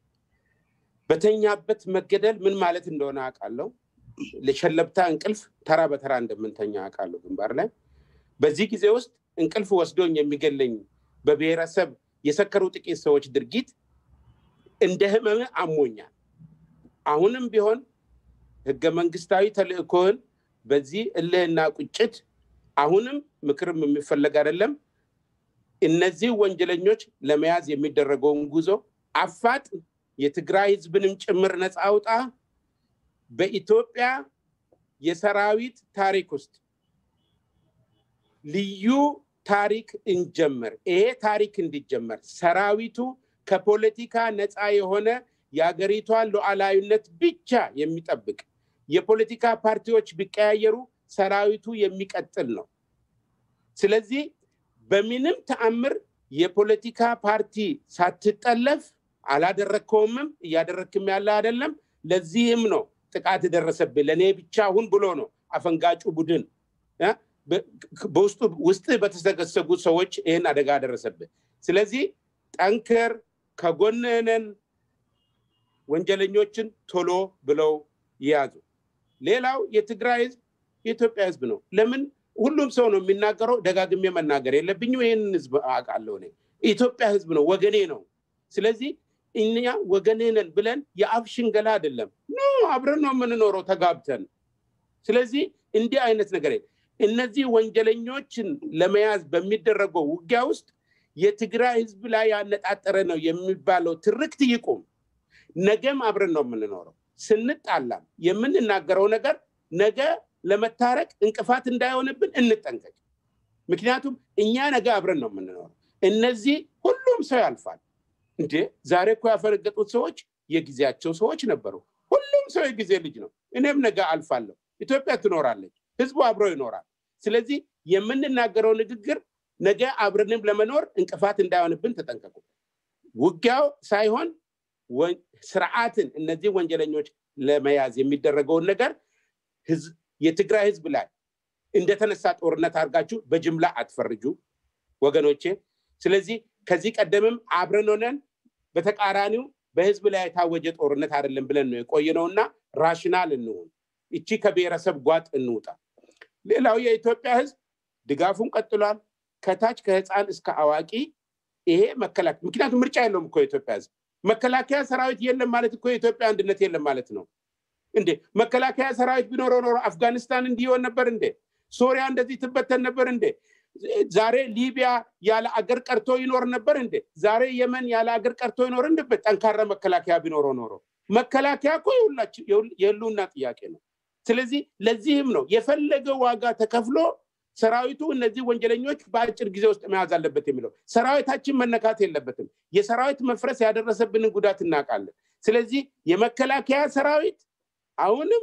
S3: በተኛበት መገደል ምን ማለት እንደሆነ አውቃለሁ። ለሸለብታ እንቅልፍ ተራ በተራ እንደምንተኛ አውቃለሁ ግንባር ላይ። በዚህ ጊዜ ውስጥ እንቅልፍ ወስዶኝ የሚገለኝ በብሔረሰብ የሰከሩ ጥቂት ሰዎች ድርጊት እንደ ህመም አሞኛል። አሁንም ቢሆን ህገ መንግስታዊ ተልእኮህን በዚህ እልህና ቁጭት አሁንም ምክርም የሚፈለግ አይደለም። እነዚህ ወንጀለኞች ለመያዝ የሚደረገውን ጉዞ አፋጥ፣ የትግራይ ህዝብንም ጭምር ነፃ አውጣ። በኢትዮጵያ የሰራዊት ታሪክ ውስጥ ልዩ ታሪክ እንጀምር። ይሄ ታሪክ እንዲጀመር ሰራዊቱ ከፖለቲካ ነፃ የሆነ የሀገሪቷን ሉዓላዊነት ብቻ የሚጠብቅ የፖለቲካ ፓርቲዎች ቢቀያየሩ ሰራዊቱ የሚቀጥል ነው። ስለዚህ በምንም ተአምር የፖለቲካ ፓርቲ ሳትጠለፍ አላደረግከውምም፣ እያደረግክም ያለ አይደለም። ለዚህም ነው ጥቃት ደረሰብህ ለእኔ ብቻ ሁን ብሎ ነው አፈንጋጩ ቡድን በውስጡ ውስጥ በተሰገሰጉ ሰዎች ይህን አደጋ ደረሰብህ። ስለዚህ ጠንክር፣ ከጎንነን ወንጀለኞችን ቶሎ ብለው ይያዙ። ሌላው የትግራይ ህዝብ የኢትዮጵያ ህዝብ ነው። ለምን ሁሉም ሰው ነው የሚናገረው፣ ደጋግሜ መናገር የለብኝም። ይህንን ህዝብ አውቃለሁ እኔ። የኢትዮጵያ ህዝብ ነው፣ ወገኔ ነው። ስለዚህ እኛ ወገኔ ነን ብለን የአፍ ሽንገላ አይደለም። ኖ አብረን ነው የምንኖረው ተጋብተን። ስለዚህ እንዲህ አይነት ነገር እነዚህ ወንጀለኞችን ለመያዝ በሚደረገው ውጊያ ውስጥ የትግራይ ህዝብ ላይ ያነጣጠረ ነው የሚባለው ትርክት ይቁም። ነገም አብረን ነው የምንኖረው። ስንጣላም የምንናገረው ነገር ነገ ለመታረቅ እንቅፋት እንዳይሆንብን እንጠንቀቅ። ምክንያቱም እኛ ነገ አብረን ነው የምንኖረው። እነዚህ ሁሉም ሰው ያልፋል። እንዴ ዛሬ እኮ ያፈነገጡት ሰዎች የጊዜያቸው ሰዎች ነበሩ። ሁሉም ሰው የጊዜ ልጅ ነው። እኔም ነገ አልፋለሁ። ኢትዮጵያ ትኖራለች። ህዝቡ አብሮ ይኖራል። ስለዚህ የምንናገረው ንግግር ነገ አብረንም ለመኖር እንቅፋት እንዳይሆንብን ተጠንቀቁ። ውጊያው ሳይሆን ስርዓትን እነዚህ ወንጀለኞች ለመያዝ የሚደረገውን ነገር የትግራይ ህዝብ ላይ እንደተነሳ ጦርነት አድርጋችሁ በጅምላ አትፈርጁ ወገኖቼ። ስለዚህ ከዚህ ቀደምም አብረን ሆነን በተቃራኒው በህዝብ ላይ የታወጀ ጦርነት አይደለም ብለን ነው የቆየነውና ራሽናል እንሁን። እቺ ከብሔረሰብ ጓጥ እንውጣ። ሌላው የኢትዮጵያ ህዝብ ድጋፉን ቀጥሏል። ከታች ከህፃን እስከ አዋቂ ይሄ መከላከያ ምክንያቱም ምርጫ የለውም እኮ የኢትዮጵያ ህዝብ መከላከያ ሰራዊት የለም ማለት እኮ የኢትዮጵያ አንድነት የለም ማለት ነው እንዴ መከላከያ ሰራዊት ቢኖረው ኖሮ አፍጋኒስታን እንዲሆን ነበር እንዴ ሶሪያ እንደዚህ ትበተን ነበር እንዴ ዛሬ ሊቢያ ያለ አገር ቀርቶ ይኖር ነበር እንዴ ዛሬ የመን ያለ አገር ቀርቶ ይኖር እንድበት ጠንካራ መከላከያ ቢኖረው ኖሮ መከላከያ እኮ የህልውና ጥያቄ ነው ስለዚህ ለዚህም ነው የፈለገ ዋጋ ተከፍሎ ሰራዊቱ እነዚህ ወንጀለኞች በአጭር ጊዜ ውስጥ መያዝ አለበት የሚለው ሰራዊታችን መነካት የለበትም የሰራዊት መፍረስ ያደረሰብንን ጉዳት እናውቃለን ስለዚህ የመከላከያ ሰራዊት አሁንም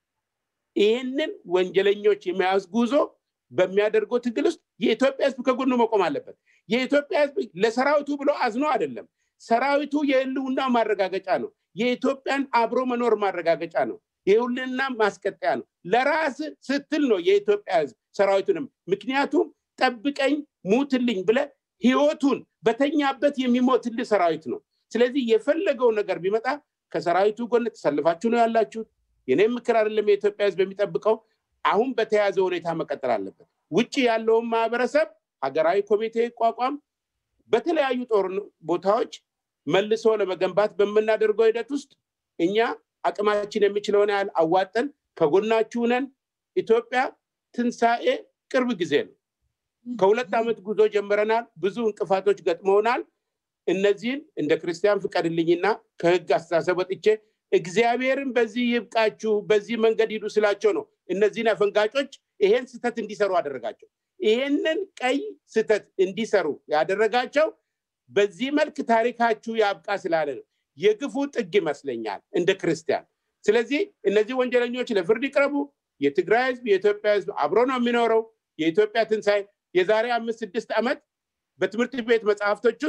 S3: ይህንን ወንጀለኞች የመያዝ ጉዞ በሚያደርገው ትግል ውስጥ የኢትዮጵያ ህዝብ ከጎኑ መቆም አለበት የኢትዮጵያ ህዝብ ለሰራዊቱ ብሎ አዝኖ አይደለም ሰራዊቱ የህልውና ማረጋገጫ ነው የኢትዮጵያን አብሮ መኖር ማረጋገጫ ነው የሁልና ማስቀጠያ ነው ለራስ ስትል ነው የኢትዮጵያ ህዝብ ሰራዊቱንም ምክንያቱም ጠብቀኝ ሙትልኝ ብለ ህይወቱን በተኛበት የሚሞትልህ ሰራዊት ነው ስለዚህ የፈለገው ነገር ቢመጣ ከሰራዊቱ ጎን ተሰልፋችሁ ነው ያላችሁት የኔም ምክር አይደለም የኢትዮጵያ ህዝብ የሚጠብቀው አሁን በተያዘ ሁኔታ መቀጠል አለበት ውጭ ያለውን ማህበረሰብ ሀገራዊ ኮሚቴ ይቋቋም በተለያዩ ጦር ቦታዎች መልሶ ለመገንባት በምናደርገው ሂደት ውስጥ እኛ አቅማችን የሚችለውን ያህል አዋጠን ከጎናችሁ ነን ኢትዮጵያ ትንሣኤ ቅርብ ጊዜ ነው ከሁለት ዓመት ጉዞ ጀምረናል ብዙ እንቅፋቶች ገጥመውናል እነዚህን እንደ ክርስቲያን ፍቀድልኝና ከህግ አስተሳሰብ ወጥቼ እግዚአብሔርን በዚህ ይብቃችሁ በዚህ መንገድ ሂዱ ስላቸው ነው እነዚህን አፈንጋጮች ይሄን ስተት እንዲሰሩ አደረጋቸው ይሄንን ቀይ ስተት እንዲሰሩ ያደረጋቸው በዚህ መልክ ታሪካችሁ ያብቃ ስላለ ነው የግፉ ጥግ ይመስለኛል እንደ ክርስቲያን ስለዚህ እነዚህ ወንጀለኞች ለፍርድ ይቅረቡ የትግራይ ህዝብ የኢትዮጵያ ህዝብ አብሮ ነው የሚኖረው የኢትዮጵያ ትንሣኤ የዛሬ አምስት ስድስት ዓመት በትምህርት ቤት መጽሐፍቶች ውስጥ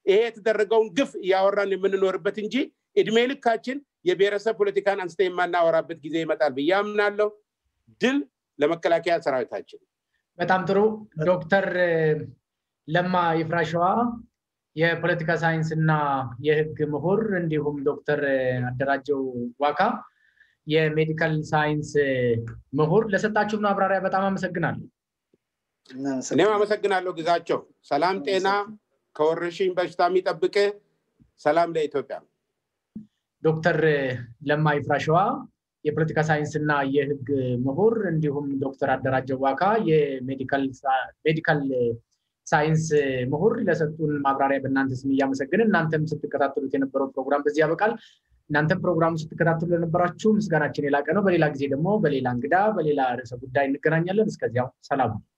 S3: ይሄ የተደረገውን ግፍ እያወራን የምንኖርበት እንጂ እድሜ ልካችን የብሔረሰብ ፖለቲካን አንስተ የማናወራበት ጊዜ ይመጣል ብዬ አምናለሁ። ድል ለመከላከያ ሰራዊታችን።
S1: በጣም ጥሩ ዶክተር ለማ ይፍራሸዋ የፖለቲካ ሳይንስ እና የህግ ምሁር እንዲሁም ዶክተር አደራጀው ዋካ የሜዲካል ሳይንስ ምሁር ለሰጣችሁ ማብራሪያ በጣም አመሰግናለሁ።
S3: እኔም አመሰግናለሁ ግዛቸው። ሰላም ጤና ከወረርሽኝ በሽታ የሚጠብቅ ሰላም ለኢትዮጵያ።
S1: ዶክተር ለማ ይፍራሸዋ የፖለቲካ ሳይንስ እና የህግ ምሁር እንዲሁም ዶክተር አደራጀው ዋካ የሜዲካል ሳይንስ ምሁር ለሰጡን ማብራሪያ በእናንተ ስም እያመሰግንን እናንተም ስትከታተሉት የነበረው ፕሮግራም በዚህ ያበቃል። እናንተም ፕሮግራሙ ስትከታተሉ ለነበራችሁ ምስጋናችን የላቀ ነው። በሌላ ጊዜ ደግሞ በሌላ እንግዳ በሌላ ርዕሰ ጉዳይ እንገናኛለን። እስከዚያው ሰላም